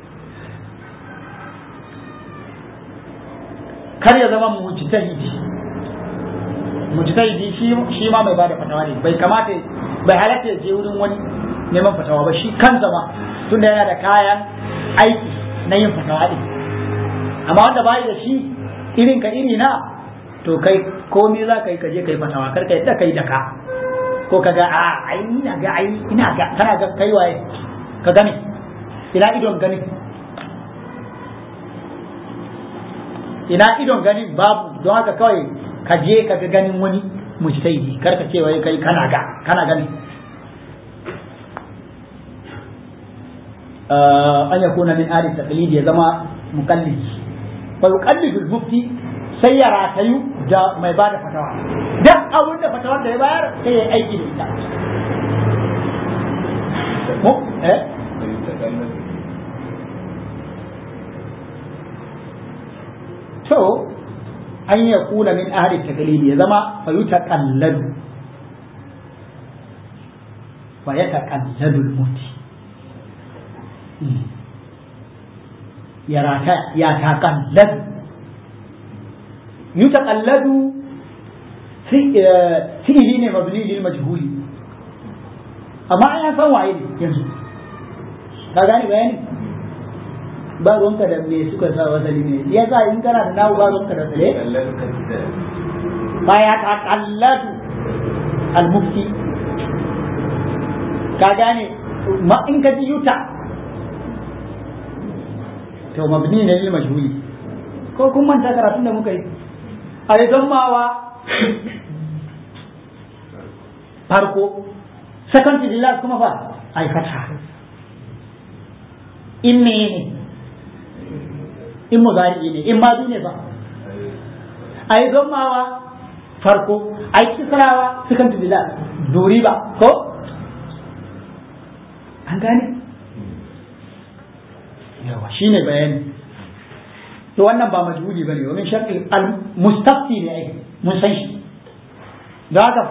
kar ya zama mujtahidi mujtahidi shi ma mai bada fatawa ne bai kamata bai halatta ya je wurin wani neman fatawa ba shi kansa ma tunda yana da kayan aiki na yin fatawa din amma wanda bai da shi irin ka iri na to kai komai za ka yi kaje kai fatawa kar ka yadda kai da ka ko ka ga a ai ina ga ai ina ga kana ga kai waye ka gane ina idon ganin ina idon ganin babu don haka kawai ka je ka ga ganin wani mujtahidi kar ka ce wai kai kana ga kana gani an yakuna min ali taqlidi ya zama muqallidi fa yuqallidu al-mufti sai ya ratayu da mai bada fatawa duk abin da fatawar da ya bayar sai ya aiki da ita mu eh to an ya kula min ahli taqlidi ya zama fa yutaqalladu fa yataqalladu al-mufti ya rata ya taqalladu yutaqalladu fi'ili ne mabni lil majhuli amma an san waye ne yanzu ka gane bayani ba ruwanka da me suka sa wasali ne ya sa in kana da nawo ba ruwanka da tsale ba ya taqalladu al mufti ka gane ma in ka ji yuta to mabni ne lil majhuli ko kun manta karatun da muka yi a yi mawa farko second to the last kuma fa ai fata in me ne in muzari ne in mazu ne ba a yi mawa farko a yi kisrawa second to the last duri ba ko an gane yawa shine bayani to wannan ba majhuli bane domin shar'i al-mustafti ne ai mun san shi da haka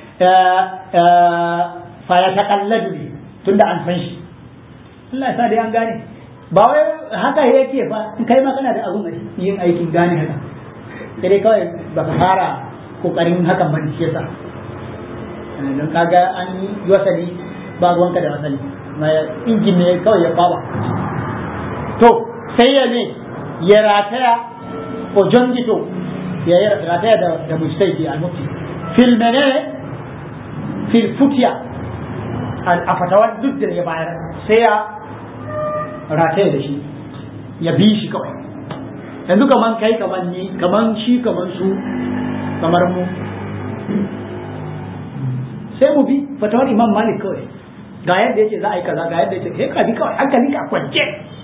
fa ya taqalladu ne tunda an san shi Allah ya sa dai an gane ba wai haka yake fa in kai ma kana da abun yin aikin gane haka sai dai kawai baka fara kokarin hakan ba shi yasa don kaga an yi wasali ba ruwanka da wasali injin ne kawai ya kwaba to sai ya ne ya rataya ko jongito ya yi rataya da da mujtahidi al-mufti fil menene fil futiya a fatawar duk da ya bayar sai ya rataya da shi ya bi shi kawai yanzu kaman kai kaman ni kaman shi kaman su kamar mu sai mu bi fatawar imam malik kawai ga yadda yake za a yi kaza ga yadda yake sai ka bi kawai hankali ka kwance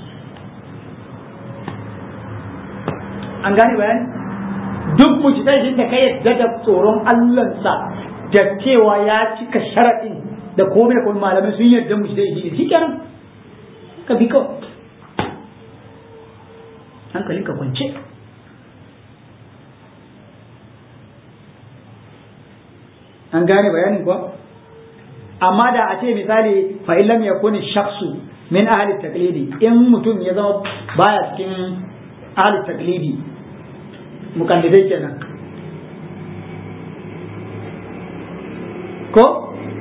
an gane bayani duk mujtahidin da ka yadda da tsoron Allahnsa da cewa ya cika sharaɗin da komai kuma malamai sun yadda mujtahidi ne shikenan ka bi kawai hankalin ka kwance an gane bayanin kuwa amma da a ce misali fa illam yakuni shakhsu min ahli taqlidi in mutum ya zama baya cikin ahli taqlidi mukallidai kenan ko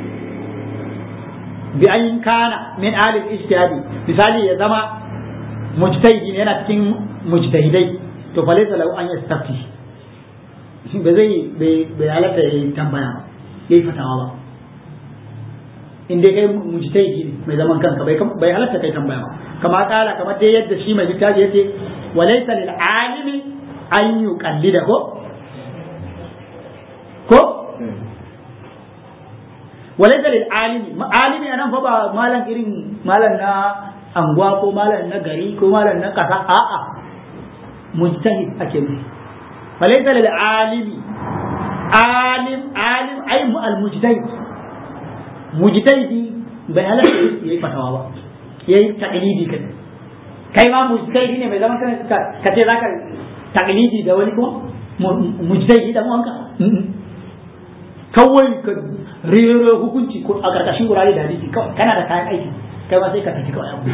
bi an kana min ahli ijtihadi misali ya zama mujtahidi ne yana cikin mujtahidai to fa laysa lahu an yastafti ba zai bai halatta ya tambaya ba ya yi fatawa ba in dai kai mujtahidi ne mai zaman kanka bai bai halatta kai tambaya ba kama kala kamar dai yadda shi mai littafi yace walaysa lil alimi an yuqallida ko ko walaysa lil alimi alimi anan fa ba malan irin malan na anguwa ko malan na gari ko malan na kasa a'a mujtahid ake nufi walaysa lil alimi alim alim ai al mujtahid mujtahidi bai halatta yayi fatawa ba yayi taqlidi kai kai ma mujtahidi ne mai zaman kanka ka ce zaka taqlidi da wani kuma mujtahidi da wanka kawai ka rero hukunci ko a karkashin wurare da hadisi kawai kana da kayan aiki kai ma sai ka tafi kawai abu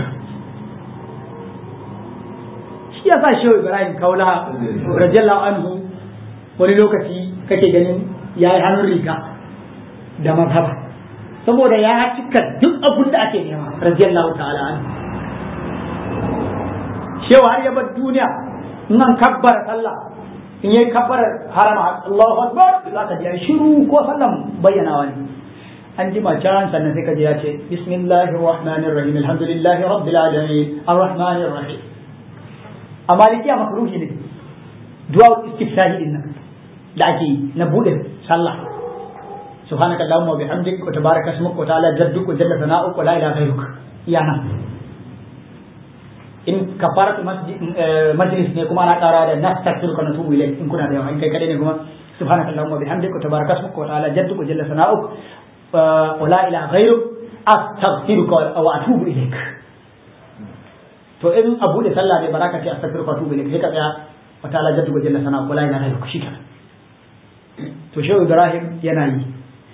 shi ya sa shehu ibrahim kaula radiyallahu anhu wani lokaci kake ganin ya yi hannun riga da mazhaba saboda ya cika duk abin da ake nema radiyallahu ta'ala an shehu har ya bar duniya in an kabbara sallah in yayi kabbarar harama Allahu akbar za ka ji shiru ko sallan bayyanawa ne an ji can sannan sai ka ji ya ce bismillahir rahmanir rahim alhamdulillahi rabbil alamin arrahmanir rahim a malikiya makruhi ne du'a istiftahi din nan da ake yi na bude sallah subhanaka allahumma wa bihamdik wa tabaraka ismuka wa ta'ala jadduk wa jalla sana'uk wa la ilaha ghayruk iyana in kafaratu majlis ne kuma ana kara da nastaghfiruka wa natubu ilayk in kuna da yawa in kai kadai ne kuma subhanaka allahumma wa bihamdik wa tabaraka ismuka wa ta'ala jadduk wa jalla sana'uk wa la ilaha ghayruk astaghfiruka wa atubu ilayk to in abu da sallah ne baraka ce astaghfiruka wa atubu ilayk sai ka tsaya wa ta'ala jadduk wa jalla sana'uk wa la ilaha ghayruk shi kenan to shehu ibrahim yana yi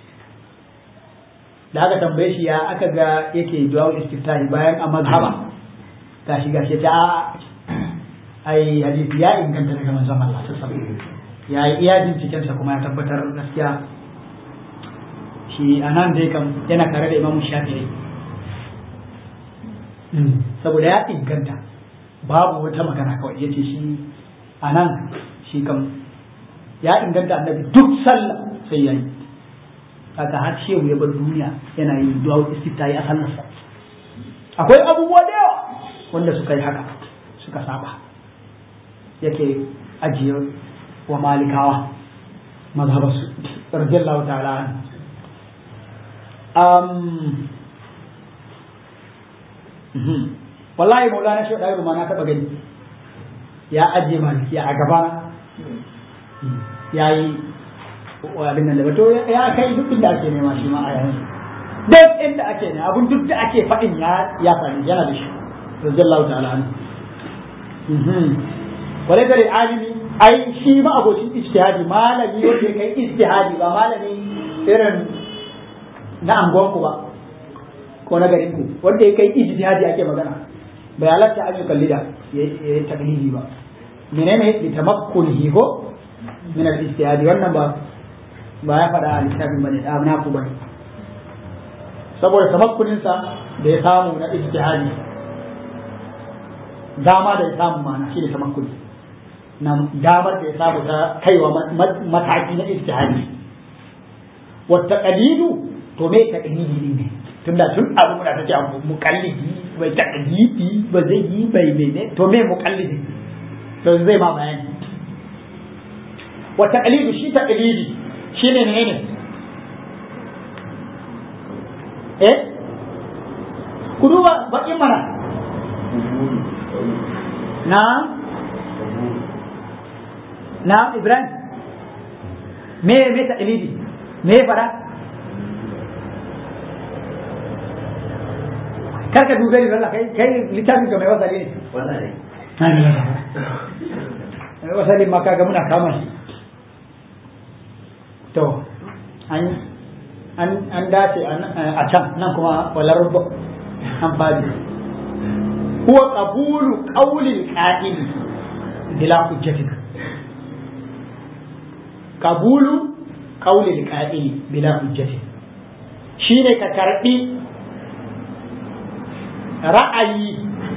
da aka tambaye shi ya aka ga yake du'a istiftahi bayan a mazhaba gashi gashi ta ai hadisi ya inganta daga manzon Allah sallallahu alaihi ya yi iya binciken sa kuma ya tabbatar gaskiya shi anan dai kam yana tare da Imam Shafi'i saboda ya inganta babu wata magana kawai yace shi anan shi kam ya inganta annabi duk sallah sai yayi kaga har shehu ya bar duniya yana yin du'a istiftahi a sallarsa akwai abubuwa da yawa wanda suka yi haka suka saba yake ajiye wa malikawa mazhabarsu radiyallahu ta'ala um wallahi maulana shi da ma na taba gani ya ajiye malikiya a gaba ya yi abin nan da to ya kai duk inda ake nema shi ma a yanzu duk inda ake ne abun duk da ake faɗin ya ya faɗi yana da shi radiyallahu ta'ala anhu wale da alimi ai shi ma abocin ijtihadi malami wanda ya kai ijtihadi ba malami irin na angonku ba ko na garin ku wanda ya kai ijtihadi ake magana bai halatta an yi kallida ya yi taklidi ba menene li tamakkunihi ko min al-ijtihadi wannan ba ba ya faɗa a littafin bane da na ku bane saboda tamakkunin sa da ya samu na ijtihadi dama da ya samu mana shi ne tamakkuni na damar da ya samu ta kaiwa mataki na ijtihadi wa taqlidu to me taqlidi ne tunda tun abu muna take abu muqallidi bai taqlidi ba zai yi bai mene to me muqallidi to zai ma bayani wa taqlidu shi taqlidi shine menene eh ku duba bakin mana na na ibrahim me me taqlidi me fara kar ka dube ni Allah kai kai littafin ka mai wasali ne Wallahi. mai wasali ma kaga muna kama shi to an an an dace a can nan kuma wala rubba an fadi huwa qabulu qawli al-qa'il bila hujjatin qabulu qawli al-qa'il bila hujjatin shine ka karbi ra'ayi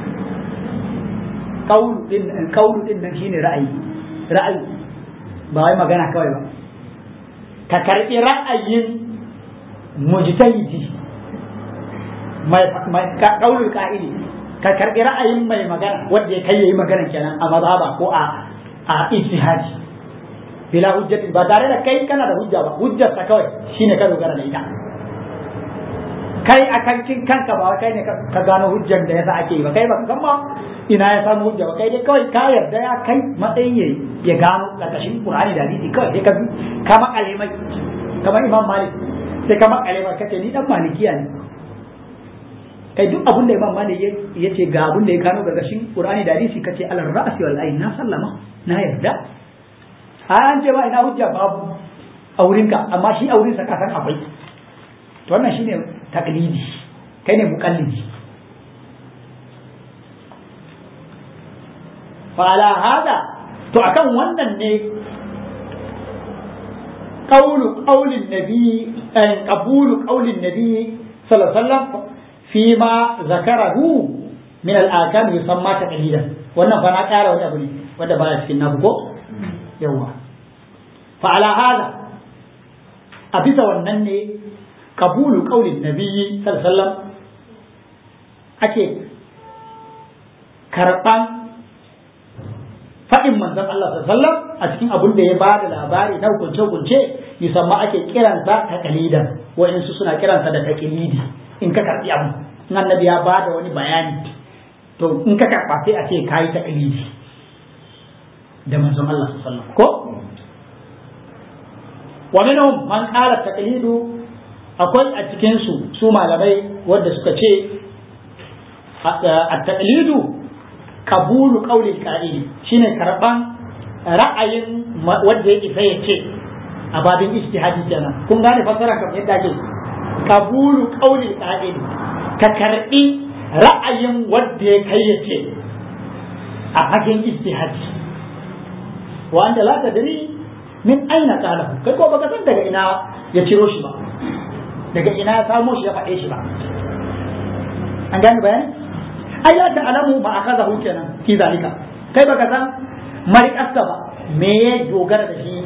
kaulu din kaulu din nan shine ra'ayi ra'ayi ba wai magana kawai ba ka karbi ra'ayin mujtahidi mai mai ka kaulul qa'ili ka karbi ra'ayin mai magana wanda ya kai yayi magana kenan a mazhaba ko a a ijtihadi bila hujjati ba tare da kai kana da hujja ba hujjar ta kawai shine ka dogara da ita kai a kankin kanka ba kai ne ka gano hujjar da yasa ake yi ba kai ba san ma ina ya samu hujja ba kai dai kawai ka yarda ya kai matsayin ya ya gano karkashin Qur'ani da hadisi kawai sai ka bi ka makale mai kamar Imam Malik sai ka makale mai kace ni dan malikiya ne kai duk abin da Imam Malik ya ce ga abin da ya gano karkashin Qur'ani da hadisi kace alal ra'si wal ayn na sallama na yarda an ce ba ina hujja babu a wurinka amma shi a wurinsa ka san akwai to wannan shine taklidi kai ne muqallidi fa ala hada to akan wannan ne qawlu qawlin nabi an qabulu qawlin nabi sallallahu alaihi wasallam fi ma zakarahu min al-akam yusamma taqlidan wannan fa na kara wani abu ne wanda baya cikin nabu ko yawa fa ala hada a bisa wannan ne kabulu kaulin nabiyyi sallallahu ake karɓan faɗin manzon Allah sallallahu a cikin abin da ya ba da labari na hukunce-hukunce musamman ake kiransa ta kalidan wa'insu suna kiransa da taƙilidi in ka karɓi abu in annabi ya ba da wani bayani to in ka karɓa sai a ce ka yi taƙilidi da manzon Allah sallallahu ko wa minhum man qala taqlidu akwai a cikin su su malamai wanda suka ce at-taqlidu qabulu qawli al-qa'ili shine karban ra'ayin wanda ya isa ya ce a babin ijtihadi kenan kun gane fasara kamar yadda ake qabulu qawli al-qa'ili ka karbi ra'ayin wanda ya kai ya ce a fagen ijtihadi wa anta la tadri min aina qalahu kai ko baka san daga ina ya ciro shi ba daga ina ya samo shi ya faɗe shi ba an gane bayani ai la ta'lamu ma akhadahu kenan fi zalika kai baka san mariƙarsa ba me ya dogara da shi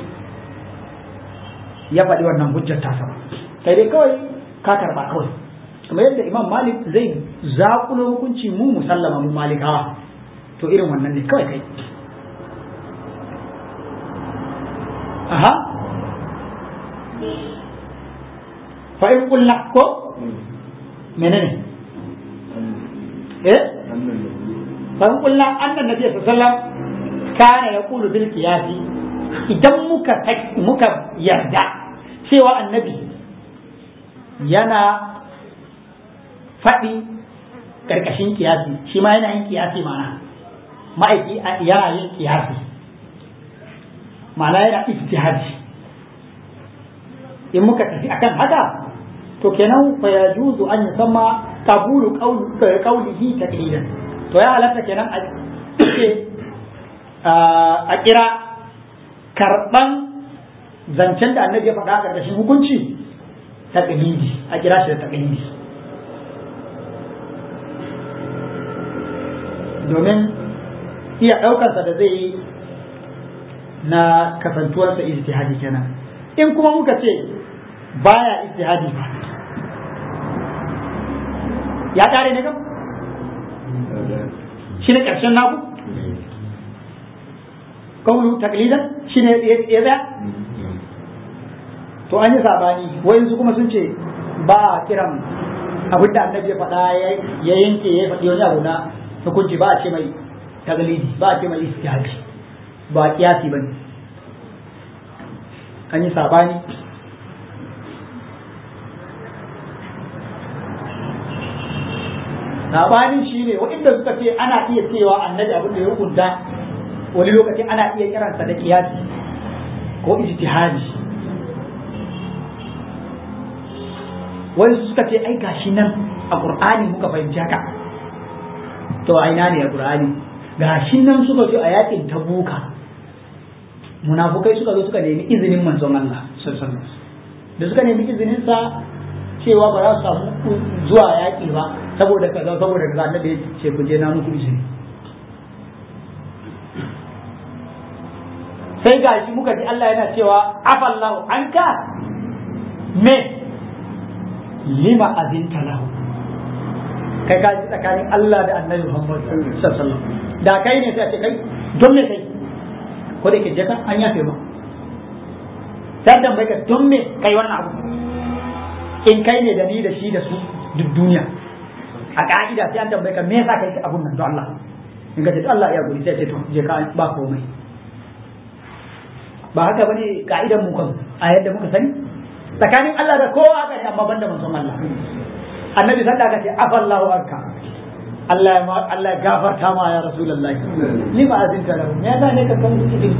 ya faɗi wannan hujjar tasa ba kai dai kawai ka karba kawai kamar yadda imam malik zai zaƙulo hukunci mu musallama mu malikawa to irin wannan ne kawai kai aha fa in kullu ko menene eh fa in kullu annan nabi sallallahu alaihi wasallam kana yaqulu bil qiyasi idan muka muka yarda cewa annabi yana faɗi ƙarƙashin kiyasi shi ma yana yin kiyasi mana ma'aiki yana yin kiyasi ma'ana yana ijtihadi in muka tafi akan haka to kenan fa yajuzu an yusamma qabulu qawlihi taqlidan to ya halatta kenan a ce a kira karban zancen da annabi ya faɗa a ƙarƙashin hukunci taqlidi a kira shi da taqlidi domin iya ɗaukarsa da zai yi na kasantuwarsa ijtihadi kenan in kuma muka ce baya ijtihadi ba ya kare ne kam shi ne ƙarshen naku kaulu taklidan shi ne ya tsaya to an yi sabani wayansu kuma sun ce ba a kiran abin da annabi ya faɗa ya yanke ya faɗi wani abu na hukunci ba a ce mai taglidi ba a ce mai istihaji ba kiyasi ba ne an yi sabani sabani shi ne waɗanda suka ce ana iya cewa annabi abin da ya hukunta wani lokaci ana iya kiransa da kiyasi ko ijtihadi wani suka ce ai gashi nan a qur'ani muka fahimci haka to a ina ne a qur'ani gashi nan suka ce a yakin tabuka munafukai suka zo suka nemi izinin manzon Allah sallallahu alaihi da suka nemi izinin sa cewa ba za su samu zuwa yaki ba saboda kaza saboda kaza annabi ya ce ku je na muku izini sai gashi muka ji Allah yana cewa afallahu anka me lima azinta lahu kai ka ji tsakanin Allah da annabi Muhammad sallallahu alaihi wasallam da kai ne sai a ce kai don me kai ko da ke je ka an yafe ba sai dan bai ka don me kai wannan abu in kai ne da ni da shi da su duk duniya a ka'ida sai an tambaye ka me yasa kai abun nan don Allah in ka ce Allah ya guri sai ce to je ka ba komai ba haka bane ka'idan mu kan a yadda muka sani tsakanin Allah da kowa aka ce amma banda manzon Allah annabi sallallahu alaihi wasallam afallahu anka Allah ya Allah ya gafarta ma ya rasulullahi ni ba azin ka lahu me yasa ne ka kan izini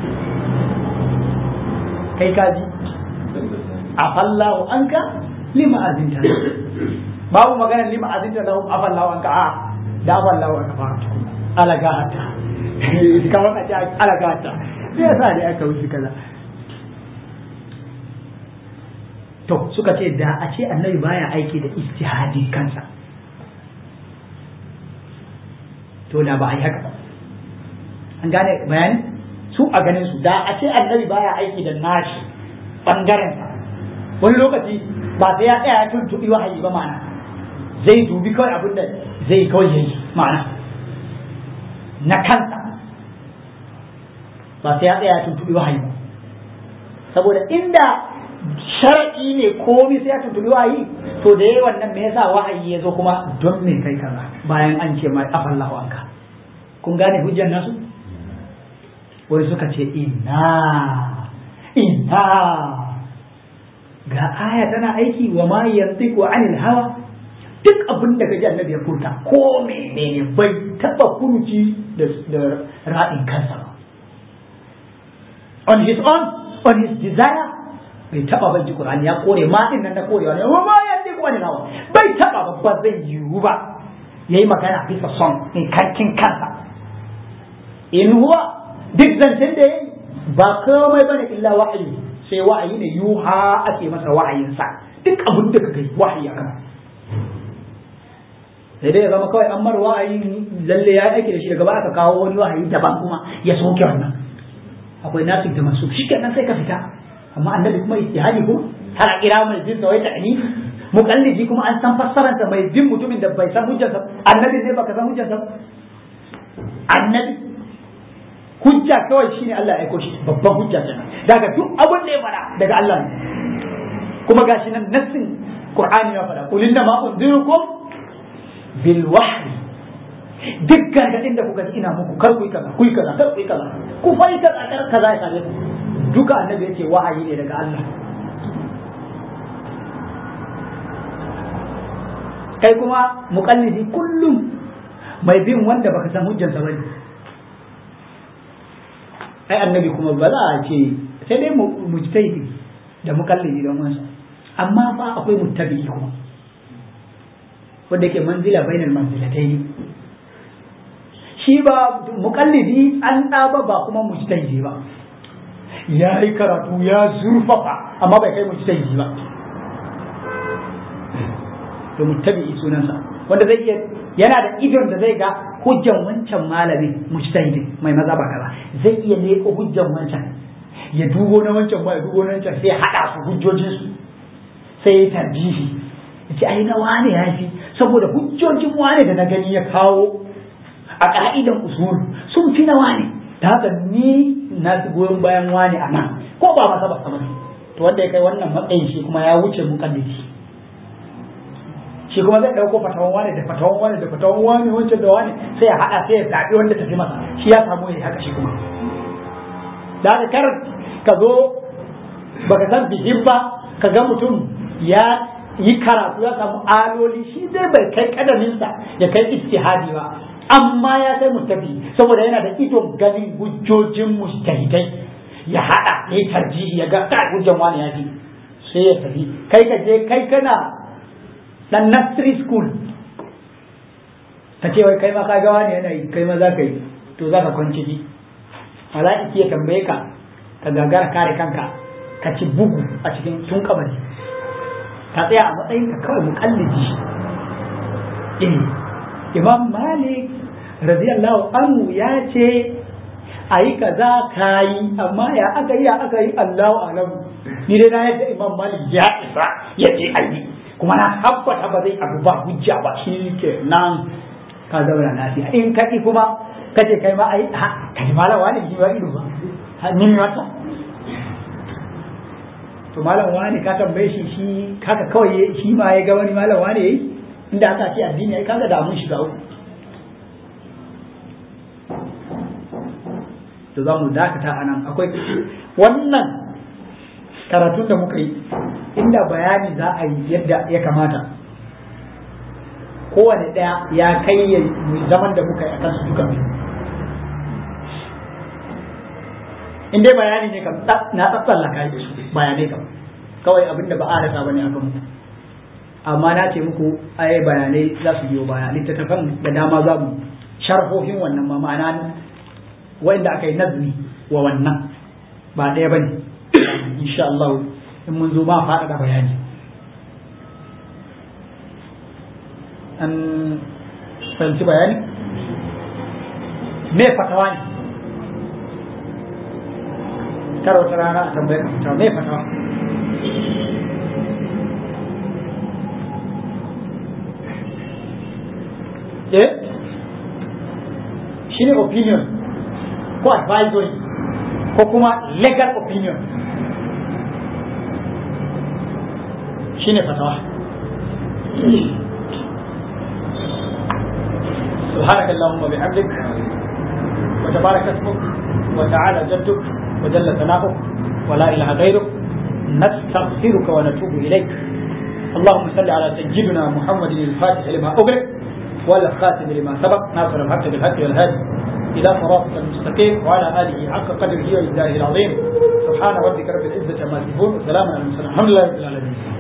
kai kaji afallahu anka lima azinta lahu babu magana lima azinta lahu afallahu anka a da afallahu anka fara ala gahata kamar a ce ala gahata sai yasa ne aka wuce kaza to suka ce da a ce annabi baya aiki da istihadi kansa to da ba a yi haka ba an gane bayani su a ganin su da a ce annabi baya aiki da nashi bangaren sa wani lokaci ba sai ya tsaya ya tuntuɓi wahayi ba ma'ana zai dubi kawai abin da zai kawai yayi ma'ana na kansa ba sai ya tsaya ya tuntuɓi wahayi ba saboda inda shara'i ne komi sai ya tuntuɓi wahayi to da yayi wannan me yasa wahayi ya zo kuma don me kai kaza bayan an ce mai afallahu anka kun gane hujjar nasu wai suka ce inna inna ga aya tana aiki wa ma yantiqu anil hawa duk abin da kaji annabi ya furta ko menene bai taba furuci da ra'in kansa ba on his own on his desire bai taba ban ji Qur'ani ya kore ma din nan da korewa ne wa ma yantiqu anil hawa bai taba ba zai yiwu ba yayi magana bisa son in kankin kansa in huwa duk zancen da yayi ba komai bane illa wa'ayi sai wa'ayi ne yuha ake masa wa'ayinsa duk abin da kake wahayi akan sai dai ya zama kawai an mar wa'ayi lalle ya aiki da shi daga ba aka kawo wani wahayi daban kuma ya soke wannan akwai nasu da masu shi kenan sai ka fita amma annabi kuma ijtihadi kuma har a kira mai jin wai ta'ani muqallidi kuma an san fassararsa mai bin mutumin da bai san hujjarsa annabi ne baka san hujjarsa annabi hujja kawai shine Allah ya aiko shi babban hujja kenan daga duk abin da ya fada daga Allah ne kuma gashi nan nassin Qur'ani ya fada qul inna ma unzirukum bil wahyi duk gargadin da kuka ji ina muku kar ku yi kaza ku yi kaza kar ku yi kaza ku fa yi kaza kar kaza ya same ku duka annabi yace wahayi ne daga Allah kai kuma muqallidi kullum mai bin wanda baka san hujjansa bane ai annabi kuma ba za a ce sai dai mujtahidi da mukallidi don wansa amma fa akwai muttabi'i kuma wanda ke manzila bainal manzilatayn shi ba mukallidi an ɗaba ba kuma mujtahidi ba ya yi karatu ya zurfafa amma bai kai mujtahidi ba to muttabi'i sunansa wanda zai iya yana da idon da zai ga hujjan wancan malamin mujtahidi mai maza ba kaza zai iya leko hujjan wancan ya dubo na wancan ba ya dubo na wancan sai ya hada su hujjojin su sai ya tarjihi ya ce ai na wane ya fi saboda hujjojin wane da na gani ya kawo a ka'idan usul sun fi na wane da haka ni na goyon bayan wane a nan ko ba masa ba sama to wanda ya kai wannan matsayin shi kuma ya wuce mukaddisi shi kuma zai dauko fatawan wane da fatawan wane da fatawan wane wancan da wane sai ya hada sai ya zabi wanda tafi masa shi ya samu ya haka shi kuma da haka kar ka zo baka san bihin ba ka ga mutum ya yi karatu ya samu aloli shi dai bai kai kadaminsa ya kai istihadi ba amma ya kai mustafi saboda yana da idon ganin hujjojin mustahidai ya hada ya yi tarjihi ya ga kai hujjan wani ya fi sai ya tafi kai ka je kai kana dan nursery school ka ce wai kai ma ka ga wani yana yi kai ma za ka yi to za ka kwanci ji mala'iki ya tambaye ka ka gagara kare kanka ka ci bugu a cikin tun kabari ka tsaya a matsayin ka kawai mukallidi eh imam malik radiyallahu anhu ya ce a yi kaza ka yi amma ya aka yi ya aka yi allahu alamu ni dai na yadda imam malik ya isa ya ce a yi kuma na tabbata ba zai abu ba hujja ba shi ke nan ka zauna lafiya in ka kuma ka ce kai ma a yi ha ka ji malawa ne ji ba ido ba ni mata to malam wani ka tambaye shi shi haka kawai shi ma ya ga wani malam wani yayi inda aka ce addini ai kaga da mun shiga uku to za mu dakata anan akwai wannan karatun da muka yi inda bayani za a yi yadda ya kamata kowane ɗaya ya kai ya zaman da muka yi a kansu duka biyu in dai bayani ne kam na tsatsallaka da su bayanai kam kawai abin da ba a rasa bane akan mu amma na ce muku ai bayanai za su biyo baya littattafan da dama za mu sharhohin wannan ma ma'ana wanda aka yi nazmi wa wannan ba ɗaya bane insha Allah in mun zo ma faɗaɗa bayani an fahimci bayani me fatawa ne kar wata rana a tambaye ka fitawa me fatawa eh shi ne opinion ko advisory ko kuma legal opinion shi ne fatawa سبحانك اللهم وبحمدك وتبارك اسمك وتعالى جدك وجل ثناؤك ولا اله غيرك نستغفرك ونتوب اليك اللهم صل على سيدنا محمد الفاتح لما اغلق والخاتم لما سبق ناصر الحق بالحق والهادي الى صراطك المستقيم وعلى اله حق قدره وإجلاله العظيم سبحان ربك رب العزه عما يصفون وسلام على المرسلين الحمد لله رب العالمين